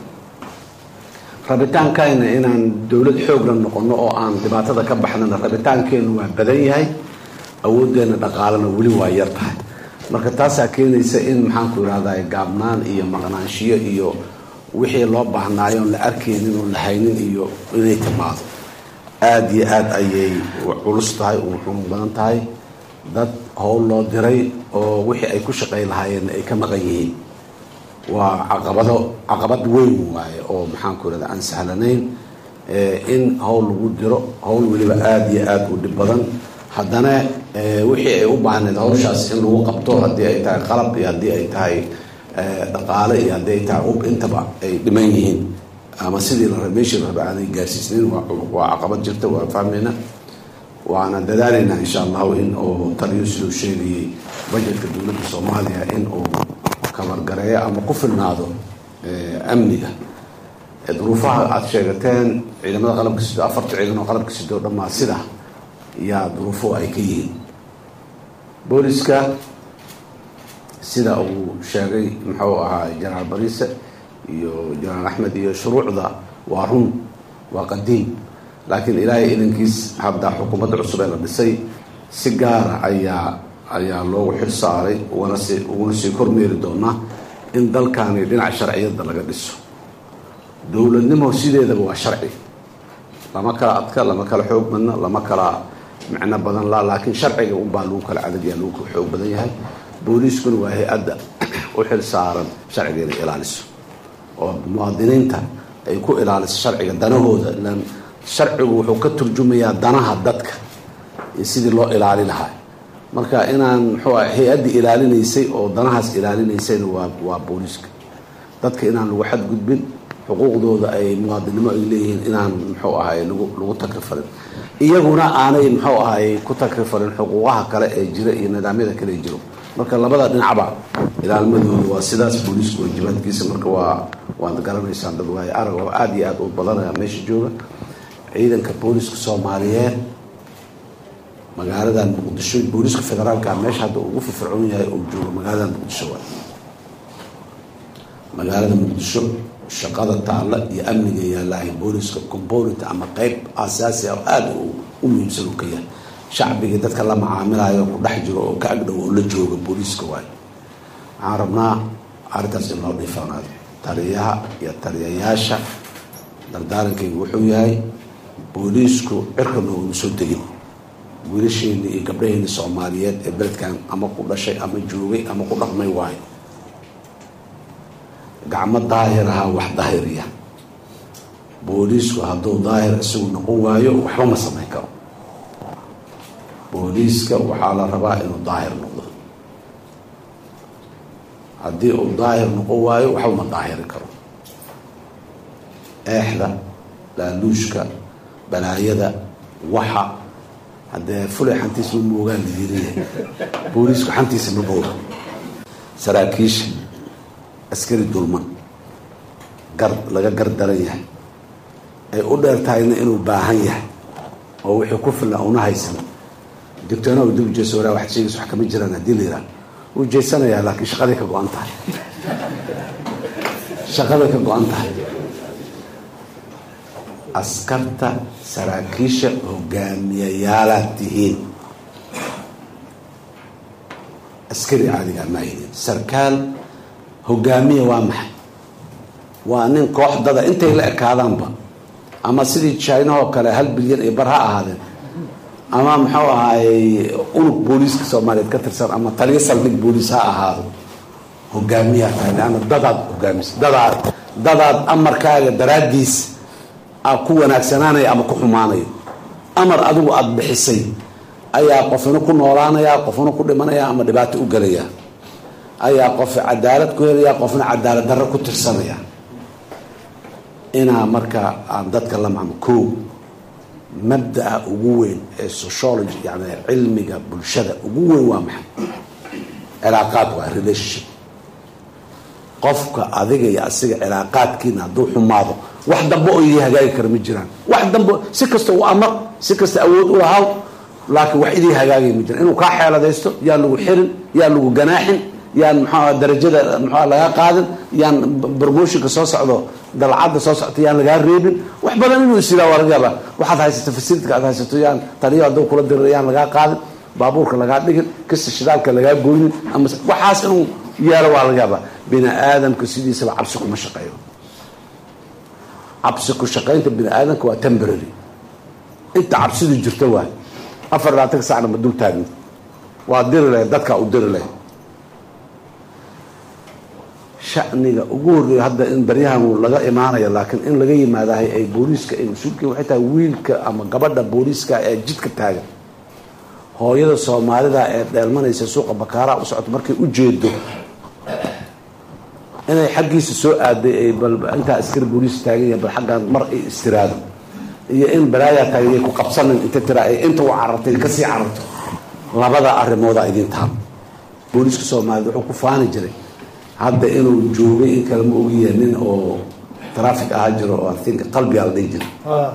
rabitaankayna inaan dowlad xoogla noqono oo aan dhibaatada ka baxnana rabitaankeenu waa badan yahay awooddeena dhaqaalena weli waa yar tahay marka taasaa keenaysa in maxaanku irahdaa gaabnaan iyo maqnaanshiyo iyo wixii loo baahnaayo oon la arkaynin oon la haynin iyo inay timaado aada iyo aada ayay culus tahay u xun badan tahay dad howl loo diray oo wixii ay ku shaqay lahaayeen ay ka maqan yihiin waa caqabado caqabad weyn waaye oo maxaanku irahda aan sahlanayn in howl lagu diro howl weliba aada iyo aada u dhib badan haddana wixii ay u baahneed hawshaas in lagu qabto haddii ay tahay qalab iyo haddii ay tahay dhaqaale iyo haddii ay tahay ub intaba ay dhiman yihiin ama sidii la meeshii la raba aanay gaarsiisnayn waa caqabad jirta waa fahmayna waana dadaalaynaa insha allahu in uu taliyo siduu sheegayay bajetka dowladda soomaaliya in uu kabargareeyo ama ku filnaado amniga duruufaha aada sheegateen ciidamada qalabka sido afarta ciidan oo qalabka sido dhammaa sida yaa duruufo ay ka yihiin booliska sida uu sheegay muxuu ahaa jenaraal bariise iyo jenaraal axmed iyo shuruucda waa run waa qadiim laakiin ilaahay idankiis hadda xukuumadda cusub ee la dhisay si gaara ayaa ayaa loogu xil saaray ugana sii uguna sii kormeeri doonaa in dalkani dhinaca sharciyadda laga dhiso dowladnimo sideedaba waa sharci lama kala adka lama kala xoog badna lama kala micno badan la laakiin sharciga unbaa lagu kala cadadyaa lagu kala xoog badan yahay booliiskuna waa hay-adda u xil saaran sharciga inay ilaaliso oo muwaadiniinta ay ku ilaaliso sharciga danahooda ilaan sharcigu wuxuu ka turjumayaa danaha dadka iyo sidii loo ilaali lahaa marka inaan muxuu ah hay-addii ilaalinaysay oo danahaas ilaalinaysayna waa waa booliiska dadka inaan lagu xadgudbin xuquuqdooda ay muwaadinnimo ay leeyihiin inaan muxuu ahay lagu lagu takrifarin iyaguna aanay muxuu ahay ku takrifarin xuquuqaha kale ee jira iyo nidaamyada kale ee jiro marka labada dhinacba ilaalmadooda waa sidaas booliisku waajibaadkiisa marka waa waad garanaysaan dad waaye arag oo aada iyo aada u badanaya meesha jooga ciidanka booliska soomaaliyeed magaaladan muqdisho booliska federaalka meesha hadda ugu firfircoon yahay oo joogo magaalada muqdisho waay magaalada muqdisho shaqada taalla iyo amniga yaalahay booliska component ama qeyb asaasi ah oo aada u muhiimsan uu ka yahay shacbigii dadka la macaamilayo ku dhex jiro oo ka agdhow oo la jooga booliiska waay waxaan rabnaa arrintaas in loo dhiifanaado taliyaha iyo taliyayaasha dardaarankaygu wuxuu yahay booliisku cirka nooguma soo degin wiilasheeni iyo gabdhaheeni soomaaliyeed ee beledkan ama ku dhashay ama joogay ama ku dhaqmay waayo gacmo daahir ahaa wax daahiriya booliisku hadduu daahir isagu noqon waayo waxba ma samayn karo booliiska waxaa la rabaa inuu daahir noqdo haddii uu daahir noqon waayo waxba ma daahiri karo eexda laaluushka balaayada waxa haddee fulay xantiisa ma moogaan layiriya booliisku xantiisa ma mooga saraakiisha askari dulman gar laga gar daran yahay ay u dheer tahayna inuu baahan yahay oo wixii ku filan una haysan digtoona dib ujeesa waraa waxaad sheegaysa wax kama jiraan haddii la yidhaha wuu jeysanayaa laakiin shaqaday ka go-an tahay shaqaday ka go-an tahay askarta saraakiisha hogaamiyayaalaad tihiin askari caadigaa maahidin sarkaal hogaamiya waa maxay waa nin kooxdada intay la ekaadaanba ama sidii jinahoo kale hal bilyan iyo bar ha ahaadeen ama muxuu ahaayey unug booliiska soomaaliyeed ka tirsan ama taliyo saldhig booliis ha ahaado hogaamiyaa tahay leanna dadaad hogaamisa dadaad dadaad amarkaaga daraaddiis a ku wanaagsanaanaya ama ku xumaanayo amar adigu aada bixisay ayaa qofina ku noolaanaya qofna ku dhimanaya ama dhibaato u gelaya ayaa qof cadaalad ku helaya qofna cadaalad darro ku tirsanaya inaa marka aan dadka la macmo ko mabdaa ugu weyn ee sociology yani cilmiga bulshada ugu weyn waa maxay cilaaqaad waa relationship qofka adiga iyo asiga cilaaqaadkiina hadduu xumaado wax dambe oo idii hagaagi kara ma jiraan wax dambe si kasta u amar si kasta awood u lahaw laakiin wax idii hagaagay ma jiraan inuu kaa xeeladaysto yaan lagu xirin yaan lagu ganaaxin yaan mxua darajada mxua lagaa qaadin yaan promotionka soo socdo dalcadda soo socto yaan lagaa reebin wax badan inuu isiraa waa laga yaaba waxaad haysato facilityka aad haysato yaan taliyo hadduu kula dirira yaan lagaa qaadin baabuurka lagaa dhigin kasta shidaalka lagaa goynin ama waxaas inuu yeelo waa laga yaaba bini aadamka sidiisaba cabsi kuma shaqeeyo cabsi ku shaqaynta bini aadamka waa temporary inta cabsidu jirto waay afar labaatan sacna ma dul taagni waa diri lahayd dadkaa u diri lahayd shaniga ugu horreeya hadda in baryahan laga imaanayo laakiin in laga yimaadahay ay booliiska ay mas-uulkiin waxay tahay wiilka ama gabadha booliiska ee jidka taagan hooyada soomaalida ee dheelmanaysa suuqa bakaaraha u socoto markay u jeedo inay xaggiisa soo aaday ay bal intaa askari booliis taagan yahay bal xaggan mar ay istiraado iyo in balaayaa taagan yay ku qabsanin inta tira ay inta u carartay kasii cararto labada arrimooda idin taal booliiska soomaaliyed wuxuu ku faani jiray hadda inuu joogay in kale ma ogiya nin oo traffic ahaa jiro oo think qalbigaa la dhihi jira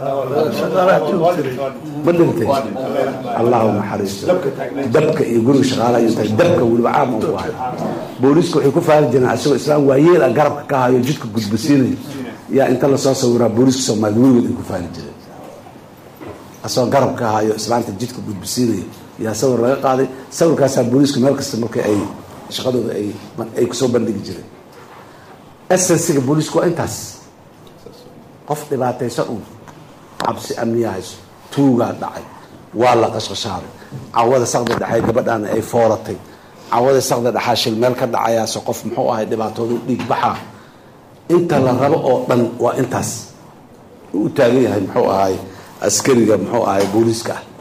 ma dhintay allahu naxariisto dabka iyo guriga shaqaalaha iyo tahay dabka weliba caam u ahay booliiska waxay ku faani jireen asagoo islaam waayeel ah garabka ka hayo jidka gudbasiinaya yaa inta lasoo sawiraa booliiska soomaaliyed weligood ay ku faani jireen asagoo garab ka hayo islaanta jidka gudbasiinaya yaa sawir laga qaaday sawirkaasaa booliiska meel kasta marka ay shaqadooda ay ay kusoo bandhigi jireen esensiga booliisku waa intaas qof dhibaataysan un cabsi amniya hayso tuugaa dhacay waa la qashqashaaday cawada sakda dhexay gabadhaana ay fooratay cawada sakda dhexaa shil meel ka dhacayaase qof muxuu ahay dhibaatoodu dhiig baxaa inta la rabo oo dhan waa intaas u taagan yahay muxuu ahay askariga muxuu ahay booliiska ah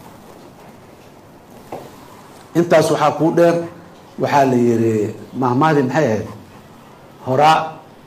intaas waxaa kuu dheer waxaa la yiri mahmaadi maxay ahayd horaa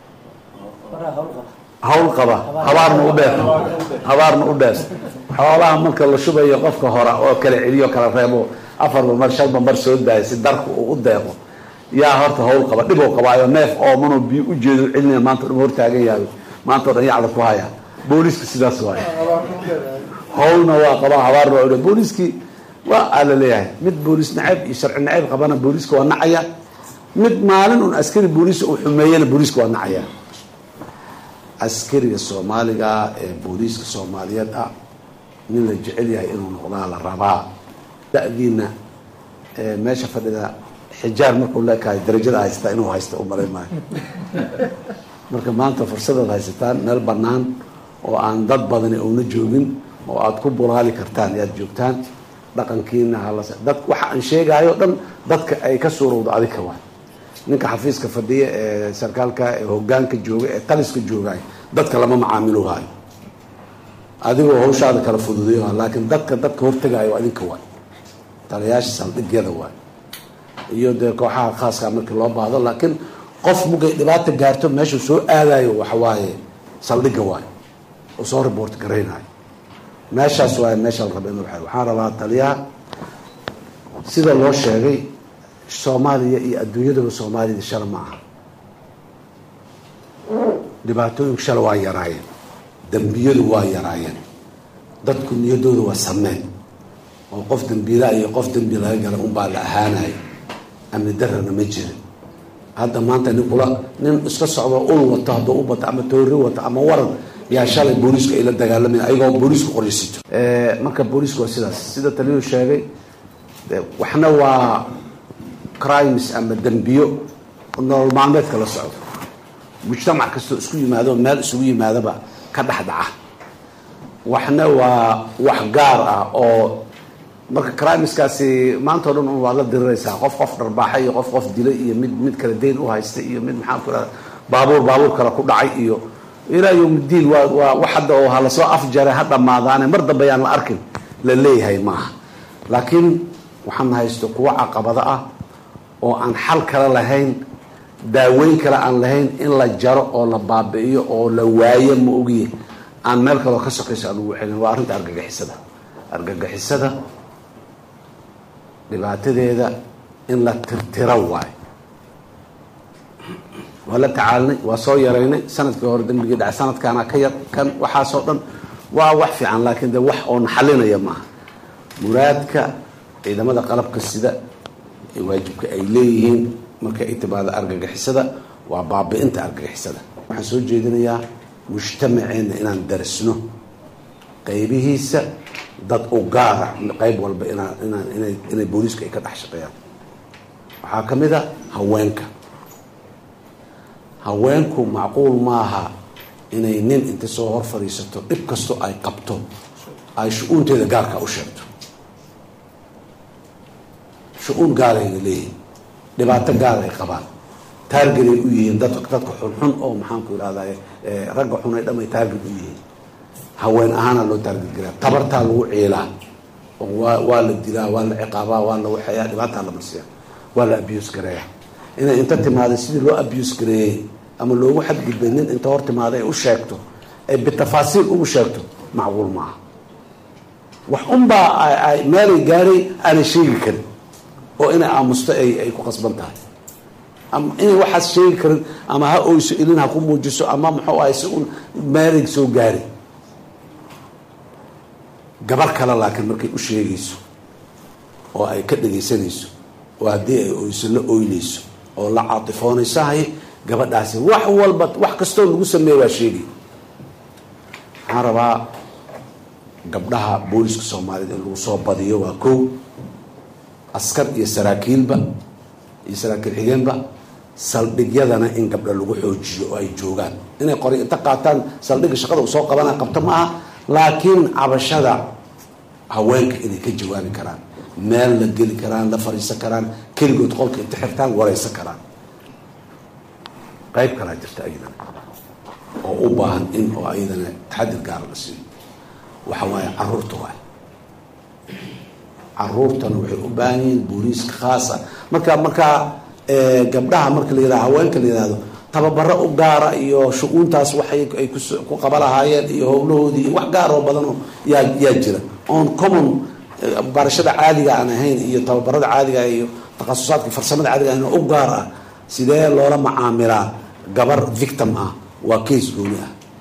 hawl qaba habaarna u dheer habaarna u dheer xoolaha marka la shubayo qofka hora oo kala celiyo kala reebo afarba mar shanba mar soo daaya si darku uu u deeqo yaa horta hawl qaba dhibou qabaayo neef oo manoo biyo u jeedo celinaya maanta o dhan hortaagan yahay maanta o dhan yacda ku haya booliiska sidaas waaye howlna waa qabaa habaarna waa odhan booliiskii waa aa la leeyahay mid booliis nacayb iyo sharci nacayb qabana booliiska waa nacaya mid maalin un askari booliis uu xumeeyana booliiska waa nacaya askariga soomaaliga ee booliiska soomaaliyeed ah nin la jecel yahay inuu noqdaa la rabaa da-diina meesha fadhida xijaar markuu leekahay darajada haystaa inuu haysta u malayn maayo marka maanta fursadaad haysataan meel bannaan oo aan dad badani uuna joogin oo aada ku bulaali kartaan yaad joogtaan dhaqankiina hala dad waxa aan sheegaayo dhan dadka ay ka suurowdo adika waay ninka xafiiska fadhiya ee sarkaalka ee hogaanka jooga ee taliska joogaay dadka lama macaamiloohayo adigoo hawshaada kala fududeyo laakiin dadka dadka hortegaayo adinka waay taliyaasha saldhigyada waay iyo dee kooxaha khaaska markii loo baahdo laakiin qof mugay dhibaata gaarto meeshuu soo aadayo waxawaaye saldhigga waayo oo soo report garaynayo meeshaas waaye meesha la raba in waxaan rabaa taliyaha sida loo sheegay soomaaliya iyo adduunyadaba soomaalida shala ma aha dhibaatooyinku shala waa yaraayeen dembiyadu waa yaraayeen dadku niyadooda waa sameen oo qof dembiilaa iyo qof dembi laga gala unbaa la ahaanayo amni darana ma jirin hadda maanta nin kula nin iska socdo ul wato hadduu u bato ama toori wato ama waran yaa shalay booliisku ay la dagaalamaya ayagoo booliisku qoryasito marka booliisku waa sidaas sida taliyuu sheegay waxna waa crimes ama dembiyo nolol maalmeedka la socdo mujtamac kastoo isku yimaado meel isugu yimaadaba ka dhex dhaca waxna waa wax gaar ah oo marka crimeskaasi maanta o dhan un waad la diriraysaa qof qof dharbaaxa iyo qof qof dilay iyo mid mid kale dayn u haysta iyo mid maxaan ku irahda baabuur baabuur kale ku dhacay iyo ilaa yowmiddiin waa waa wax hadda oo ha lasoo afjare ha dhammaadaane mar dambe ayaan la arkin la leeyahay maaha laakiin waxaan haysto kuwo caqabado ah oo aan xal kale lahayn daaweyn kale aan lahayn in la jaro oo la baabi'iyo oo la waayo ma ogiye aan meel kaleo ka sokayso aan ugu celin waa arrinta argagixisada argagixisada dhibaatadeeda in la tirtiro waayo waa la tacaalinay waa soo yaraynay sanadkii hore dembigii dhacay sanadkaana ka yar kan waxaasoo dhan waa wax fiican laakiin de wax oo naxalinaya maaha muraadka ciidamada qalabka sida ee waajibka ay leeyihiin marka ay timaado argagixisada waa baabi-inta argagixisada waxaan soo jeedinayaa mujtamaceenna inaan darisno qaybihiisa dad u gaara qayb walba inaa inaan inay inay booliiska ay ka dhex shaqeeyaan waxaa ka mid a haweenka haweenku macquul maaha inay nin inta soo hor fadhiisato dhib kastoo ay qabto ay shu-uunteeda gaarka u sheegto shu-uun gaarayna leeyihin dhibaato gaar ay qabaan taargeday u yihiin dad dadka xunxun oo maxaanku irahday ragga xun ay dhamay taarget u yihiin haween ahaana loo taarget garaa tabartaa lagu ciilaa oo waa waa la dilaa waa la ciqaabaa waa la waxeeyaa dhibaataa la marsiya waa la abuse gareeya inay inta timaada sidii loo abuse gareeyey ama loogu xadgudbay nin inta hor timaada ay u sheegto ay bitafaasiil ugu sheegto macquul maaha wax unbaa ay meelay gaaray aanay sheegi karin oo inay aamusto ay ay ku qasban tahay ama inay waxaas sheegi karin ama ha oyso ilin ha ku muujiso ama muxuu ahay si un meelay soo gaari gabar kale laakiin markay u sheegayso oo ay ka dhegaysanayso oo haddii ay oyso la oynayso oo la caatifoonayso hay gabadhaasi wax walba wax kastoo lagu sameeya waa sheegay waxaan rabaa gabdhaha booliska soomaaliyed in lagu soo badiyo waa kow askar iyo saraakiilba iyo saraakiil xigeenba saldhigyadana in gabdha lagu xoojiyo oo ay joogaan inay qori inta qaataan saldhigga shaqada uu soo qabana qabto ma aha laakiin cabashada haweenka inay ka jawaabi karaan meel la geli karaan la fadhiisan karaan keligood qolka inta xirtaan waraysan karaan qayb kalaa jirta ayadana oo u baahan in oo ayadana taxadir gaara la siiyo waxa waaye caruurta waay caruurtana waxay u baahan yihiin booliiska khaasa marka markaa gabdhaha marka la yihahdo haweenka la yihahdo tababaro u gaara iyo shu-uuntaas waxay ay ku qaba lahaayeen iyo howlahoodii iyo wax gaar oo badan oo yaa yaa jira oon common barashada caadiga aan ahayn iyo tababarada caadiga iyo takhasusaadka farsamada caadiga ahayn oo u gaar ah sidee loola macaamilaa gabar victim ah waa case gooni ah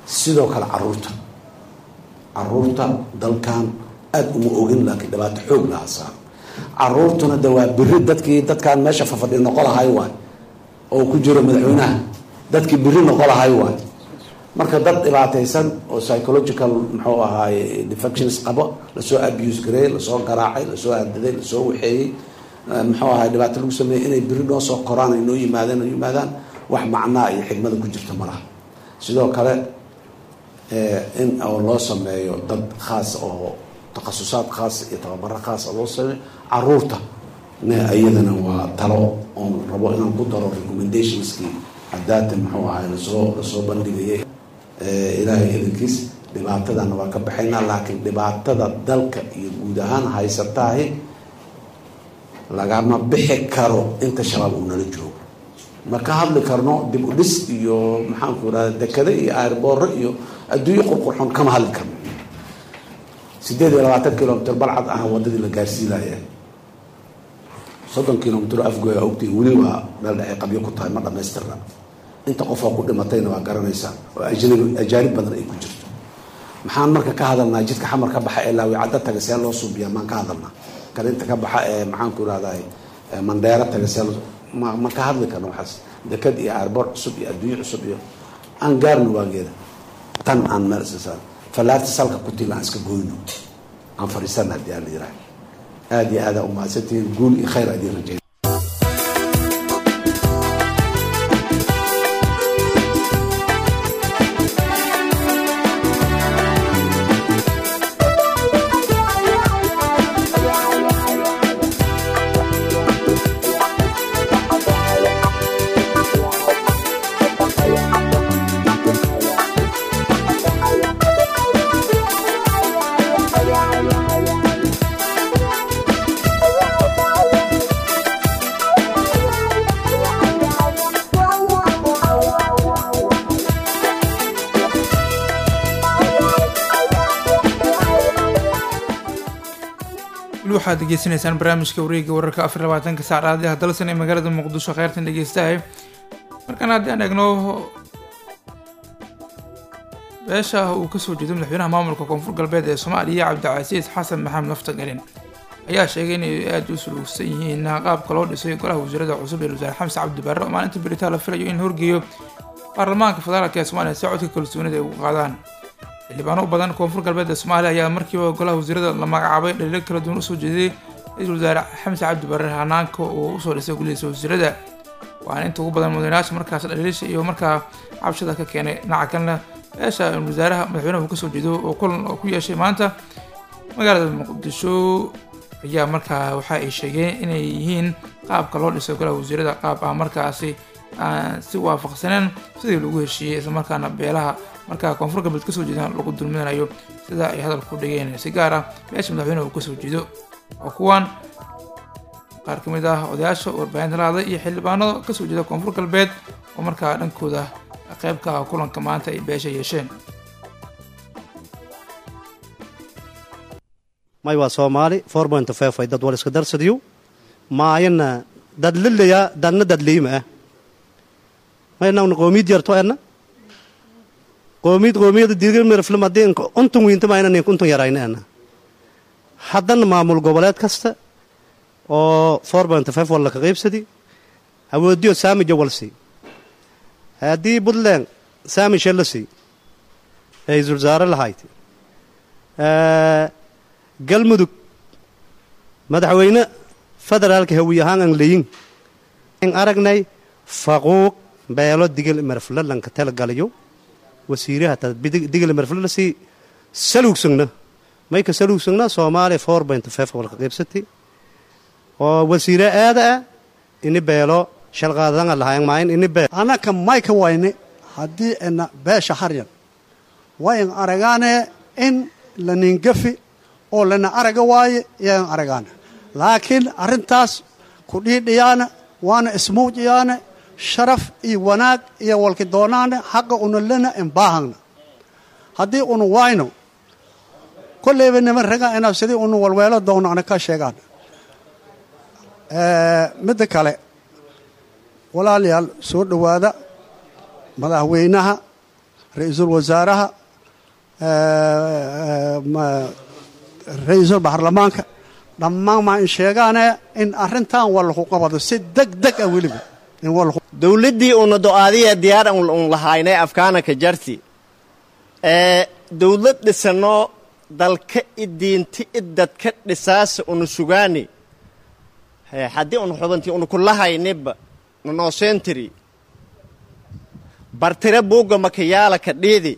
sidoo kale caruurta caruurta dalkan aada uma ogin laakiin dhibaato xoog laha saar caruurtuna de waa biri dadkii dadkaan meesha fafadhi noqo lahay waay oo ku jiro madaxweynaha dadkii biri noqo lahay waay marka dad dhibaataysan oo psychological muxuu ahaaye defections qabo lasoo abuse gareeyey lasoo garaacay lasoo hadaday lasoo waxeeyey muxuu ahaye dhibaato lagu sameeyey inay beri noo soo koraan ay noo yimaadeen oo yimaadaan wax macnaa iyo xigmada ku jirta ma laha sidoo kale in oo loo sameeyo dad khaas oo takhasusaad khaas iyo tababaro khaasa loo sameeyo caruurta ne iyadana waa talo oon rabo inaan ku daro recommendationskii hadaata muxuu ahaye lasoo lasoo bandhigayay ilaahay idankiis dhibaatadana waa ka baxaynaa laakiin dhibaatada dalka iyo guud ahaan haysataahi lagama bixi karo inta shabaab uu nala joogo ma ka hadli karno dib u dhis iyo maxaanku irahda dekade iyo airbooro iyo adduunyo qurqurxon kama hadli karno sideed iyo labaatan kilomitr balcad ah wadadii la gaarsiinaya soddon kilomitr afgoya ogtay weli waa meel dhexay qabyo ku tahay ma dhamaystirna inta qofoo ku dhimatayna waa garanaysaa oo ajnabi ajaanib badan ay ku jirto maxaan marka ka hadalnaa jidka xamar ka baxa ee laawicadda taga see loo suubiyaa maan ka hadalnaa kan inta ka baxa ee maxaanku irahday mandheero taga see ma ma ka hadli karno waxaas dekad iyo aarboor cusub iyo adduunyo cusub iyo aan gaarno waageeda tan aan meel iska fallaarta salka ku tiil aan iska goyno aan fadhiisana haddii aan la yiraah aada iyo aada umahadsantihiin guul iyo khayr adiin rajeyn waxaad degeysanaysaan barnaamijka wareega wararka afar labaatanka saacadaadii hadalsan ee magaalada muqdisho kheyrtan dhegeystahay markaan haddii aan eegno beesha uu kasoo jeedo madaxweynaha maamulka koonfur galbeed ee soomaaliya cabdicasiis xasan maxamed laftagelin ayaa sheegay inay aada u suluugsan yihiin qaabka loo dhisay golaha wasiirada cusub ee wasaare xamse cabdi barre oo maalinta beritaa la filayo in horgeeyo baarlamaanka federaalka ee soomaaliya si codka kalsoonida ay ugu qaadaan xildhibaano u badan koonfur galbeed ee soomaaliya ayaa markiiba golaha wasiirada la magacaabay dhaliilo kala duwan usoo jeeday ra-iisul wasaare xamse cabdi barre hanaanka uu usoo dhisay golihiisa wasiirada waana inta ugu badan mudanayaasha markaas dhaliilasha iyo markaa cabshada ka keenay dhinaca kalena beesha wasaaraha madaxweynaha uu kasoo jeedo oo kulan oo ku yeeshay maanta magaalada muqdisho ayaa markaa waxa ay sheegeen inay yihiin qaabka loo dhisay golaha wasiirada qaab ah markaasi aan si waafaqsaneen sidii lagu heshiiyey islamarkaana beelaha markaa koonfur galbeed kasoo jeedaan lagu dulminayo sida ay hadalku dhigeen si gaar ah beesha madaxweynaha uu kasoo jeedo oo kuwan qaar ka mid ah odayaasha warbaahinta la hadlay iyo xildhibaanada kasoo jeeda koonfur galbeed oo markaa dhankooda qayb ka ah kulanka maanta ay beesha yeesheen may waa soomaali four point five ay dad wal iska darsadiyo maayana dad lilaya dadna dad liima ah maynawna qoomiyad yarto enna qoomiyad qoomiyada diirmirfilm haddii untun wiinta mayna nink untun yarayna enna haddana maamul goboleed kasta oo four point five wal laka qaybsadi awoodiyo saami jawalsi haddii puntland saami shellasi ra-iisul wasaare lahayd galmudug madaxweyne federaalka hawiy ahaan aan leyin n aragnay faquuq beelo digil marflalanka talagalayo wasiiraha digil marflalasi saluugsagna mayka saluugsagna soomaaliya four point five walka qaybsati oo wasiire aada ah ini beelo shalqaadanga lahayn maayin ini beel annaka mayka wayne haddii ina beesha haryan wayn aragaane in la ningafi oo lana araga waaye yaan aragaana laakiin arrintaas ku dhiidhiyaana waana ismuujiyaana sharaf iyo wanaag iyo walki doonaana xaqa una lena imbaahagna haddii unu wayno kolleyba niman raga inaa sidii unu walweelo doono ana ka sheegaan midda kale walaalayaal soo dhowaada madaxweynaha ra-iisul wasaaraha ra-iisul baarlamaanka dhammaan maa in sheegaane in arrintan wallaku qabado si deg deg ah weliba in wallaku dowladdii una do-aadiya diyaar un lahaynay afkaanaka jarti ee dowlad dhisanoo dalka i diinti i dadka dhisaasa una sugaani haddii una xubantii una kulahaynibba nanoosentry bartire buugga makayaala ka dhiidi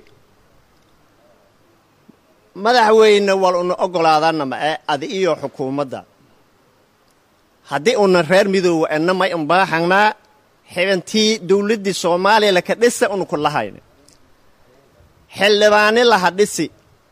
madaxweyne wal una ogolaadana ma ee adi iyo xukuumadda haddii una reer midoowa enna may unbaaxangnaa xibantii dowladdii soomaaliya laka dhisa una kulahayni xildhibaani laha dhisi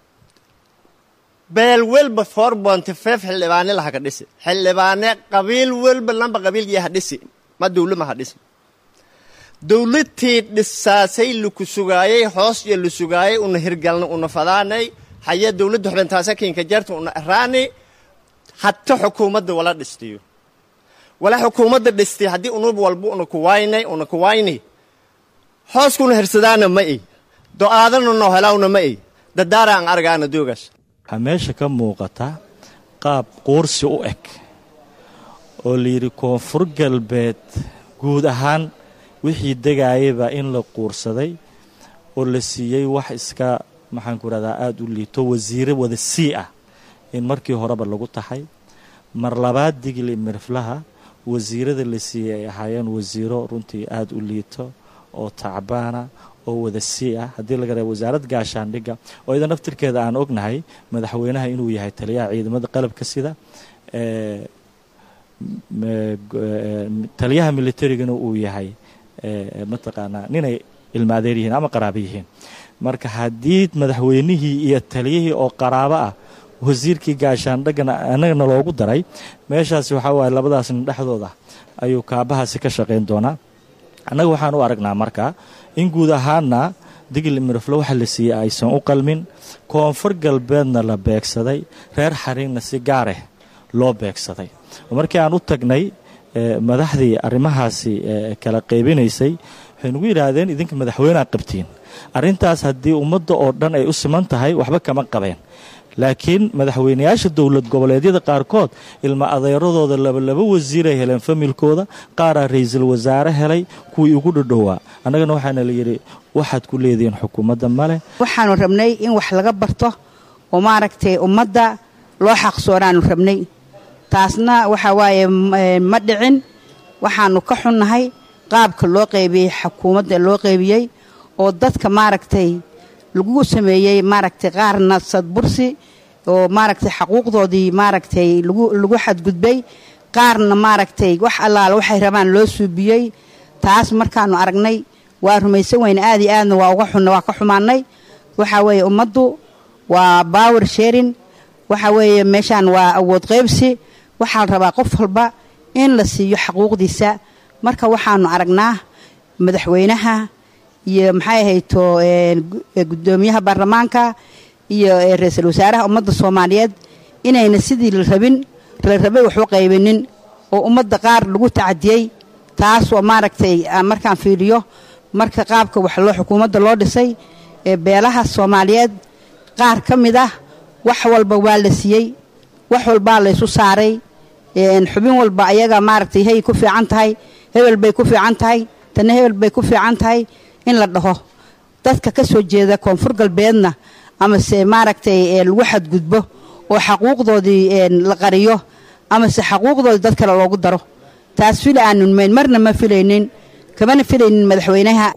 beel welba four bonty five xildhibaani laha ka dhisi xildhibaane qabiil welba lamba qabiilkii ha dhisi ma dowlama ha dhisi dowladtii dhisaasay laku sugaayey hoos iyo la sugaayey una hirgalna una fadaanay haya dowladda xubintaasa kinka jarta una araani hata xukuumadda wala dhistiyo wala xukuumadda dhistay haddii unub walba una kuwaynay una kuwayni hooskuna hirsadaana ma i do-aadana noo helawna ma i dadaara aan argaana doogaas waxaa meesha ka muuqata qaab quursi u eg oo layidhi koonfur galbeed guud ahaan wixii degaayaba in la quursaday oo la siiyey wax iska maxaanku rahdaa aada u liito wasiire wada sii ah in markii horeba lagu taxay mar labaad digli mirflaha wasiirada la siiyey ay ahaayeen wasiiro runtii aada u liito oo tacbaana oo wada sii ah haddii laga reebo wasaaradda gaashaandhigga oo idan naftirkeeda aan ognahay madaxweynaha inuu yahay taliyaha ciidamada qalabka sida taliyaha militarigana uu yahay mataqaanaa ninay ilmaadeer yihiin ama qaraabo yihiin marka haddii madaxweynihii iyo taliyihii oo qaraabo ah wasiirkii gaashaandhaggana annagana loogu daray meeshaasi waxaa waaye labadaasna dhexdooda ayuu kaabahaasi ka shaqayn doonaa annaga waxaan u aragnaa marka in guud ahaana digli miraflo waxa la siiyey aysan u qalmin koonfur galbeedna la beegsaday reer xariinna si gaareh loo beegsaday markii aan u tagnay madaxdii arrimahaasi kala qaybinaysay waxay nagu yidhaahdeen idinka madaxweynea qabtiin arrintaas haddii ummadda oo dhan ay u siman tahay waxba kama qabeen laakiin madaxweynayaasha dowlad goboleedyada qaarkood ilma adeeradooda labalaba wasiiray heleen familkooda qaaraa ra-iisul wasaare helay kuwii ugu dhadhowaa annagana waxaana la yidhi waxaad ku leedihiin xukuumadda male waxaanu rabnay in wax laga barto oo maaragtay ummadda loo xaqsoonaanu rabnay taasna waxa waaye ma dhicin waxaanu ka xunnahay qaabka loo qaybiyey xukuumadda loo qaybiyey oo dadka maaragtay lagu sameeyey maaragtay qaarna sadbursi oo maaragtay xaquuqdoodii maaragtay lagu xadgudbay qaarna maaragtay wax allaala waxay rabaan loo suubiyey taas markaanu aragnay waa rumaysan weyne aad iyo aadna waa uga xunna waa ka xumaanay waxa weeye ummaddu waa power sharing waxa weeye meeshaan waa awood qaybsi waxaa la rabaa qof walba in la siiyo xaquuqdiisa marka waxaanu aragnaa madaxweynaha iyo maxay ahayto gudoomiyaha baarlamaanka iyo ra-iisul wasaaraha ummadda soomaaliyeed inayna sidii la rabin la rabay waxu qaybinin oo ummadda qaar lagu tacadiyey taas oo maaragtay markaan fiiriyo marka qaabka wax loo xukuumadda loo dhisay beelaha soomaaliyeed qaar ka mid ah wax walba waa la siiyey wax walbaa laysu saaray xubin walba ayaga maaragtay hay ku fiican tahay hebel bay ku fiican tahay tanna hebel bay ku fiican tahay in la dhaho dadka ka soo jeeda koonfur galbeedna amase maaragtay lagu xadgudbo oo xaquuqdoodii la qariyo amase xaquuqdoodii dad kale loogu daro taas fili aanun mayn marna ma filaynin kamana filaynin madaxweynaha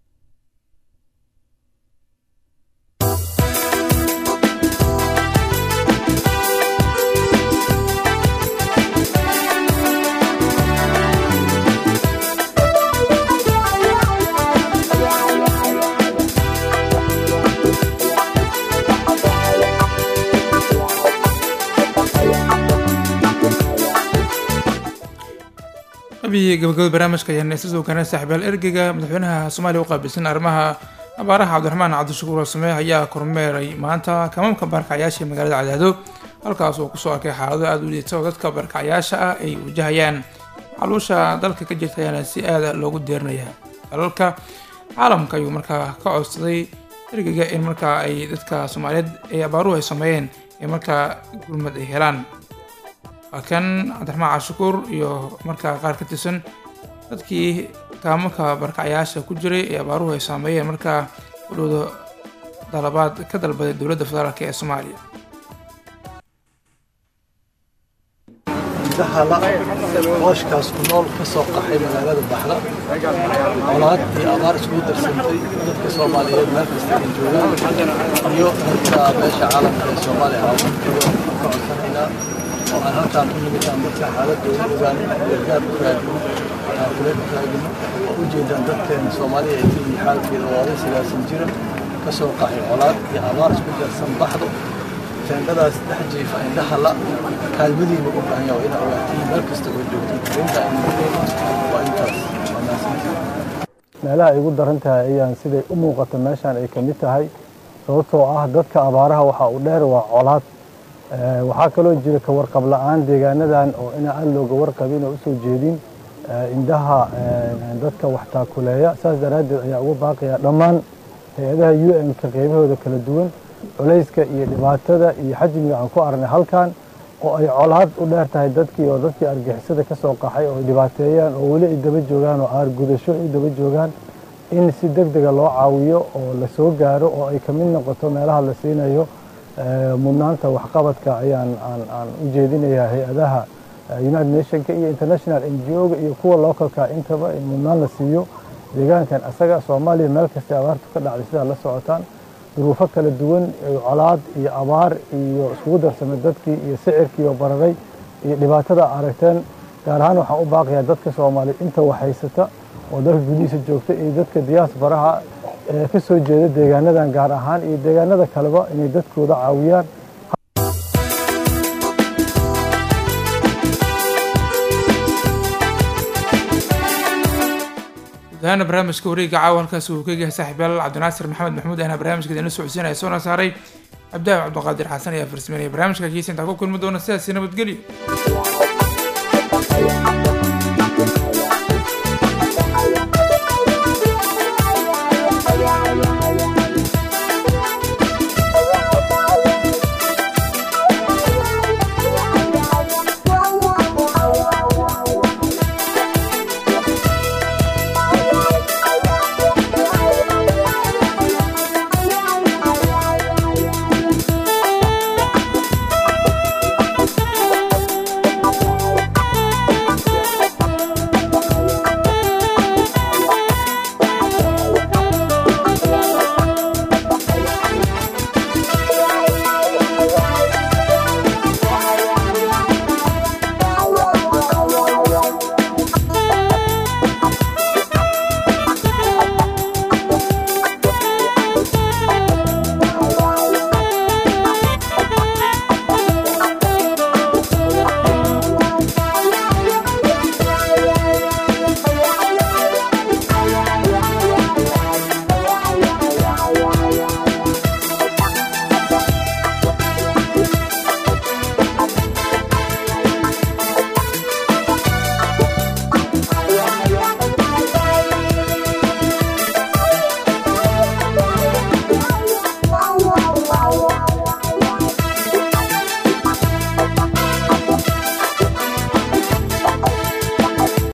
qabiyi gabagabada barnaamijka ayaan isla soo gaarnay saaxiibayaal ergeyga madaxweynaha soomaaliya u qaabilsan arrimaha abaaraha cabdiraxmaan cabdishakuur warsame ayaa kormeeray maanta kamaamka baarkacyaasha ee magaalada cadaado halkaas oo kusoo arkay xaalado aada u liita oo dadka baarkacyaasha ah ay wajahayaan caluusha dalka ka jirta ayaana si aada loogu deerinaya dalalka caalamka ayuu markaa ka codsaday ergeyga in markaa ay dadka soomaaliyeed ee abaaruhu ay sameeyeen ee markaa gurmad ay helaan waa kan cabdiraxmaan cashukuur iyo markaa qaar ka tirsan dadkii kaamarka barkacyaasha ku jiray ee abaaruhu ay saameeyeen markaa udhowda dalabaad ka dalbaday dowladda federaalk ee soomaaliya dahala hooshkaas ku nool ka soo qaxay magaalada baxda colaad iyo abaar iskugu darsantay dadka soomaaliyeed meel kasta ay joogaan iyo dadka meesha caalamka ee soomaaliya caalamkooda ka codsanaynaa oo aan halkaan u nimid aan dadka xaaladooda ogaan gargaar u raadino aan kula raadino oo u jeedaan dadkeena soomaaliya ay tihiin xaalkeeda oo oday sagaasan jira ka soo qaxay colaad iyo abaar isku darsan baxdo teendhadaas dhex jiifa indhaha la kaalmadiina u baahan yahay inaa ogaatiin meel kasta oo joogtiin arrinta aynu leeyno waa intaas waa mahadsantiin meelaha ay ugu daran tahay ayaan siday u muuqato meeshaan ay ka mid tahay sababtoo ah dadka abaaraha waxa uu dheer waa colaad waxaa kaloo jira ka warqab la'aan deegaanadan oo inaa aan looga warqabin oo usoo jeedin indhaha dadka wax taakuleeya saas daraaddeed ayaa uga baaqaya dhammaan hay-adaha u n-ka qaybahooda kala duwan culayska iyo dhibaatada iyo xajmiga aan ku aragnay halkan oo ay colaad u dheer tahay dadkii oo dadkii argixisada ka soo qaxay oo ay dhibaateeyaan oo weli ay daba joogaan oo aar gudasho ay daba joogaan in si deg dega loo caawiyo oo la soo gaaro oo ay ka mid noqoto meelaha la siinayo mudnaanta waxqabadka ayaan aan u jeedinayaa hay-adaha united nationka iyo international n g o-ga iyo kuwa localka intaba in mudnaan la siiyo deegaankan asaga soomaaliya meel kastay abaartu ka dhacday sidaa la socotaan duruufo kala duwan colaad iyo abaar iyo iskugu darsamay dadkii iyo sicirkii oo bararay iyo dhibaatada aragteen gaar ahaan waxaan u baaqayaa dadka soomaaliyeed inta waxhaysata oo dalka gudihiisa joogta iyo dadka diyaasbaraha ee ka soo jeeda deegaanadan gaar ahaan iyo deegaanada kaleba inay dadkooda caawiyaan gudahaana barnaamijka wareegga caawa halkaasi uu ka yahay saaxiibyaal cabdinaasir maxamed maxmuud ahna barnaamijka idinla socodsiinaya soona saaray cabdaahi cabdiqaadir xasan ayaa farsameynaya barnaamijka kiisa intaa ku kulmi doona sidaasi nabadgelyo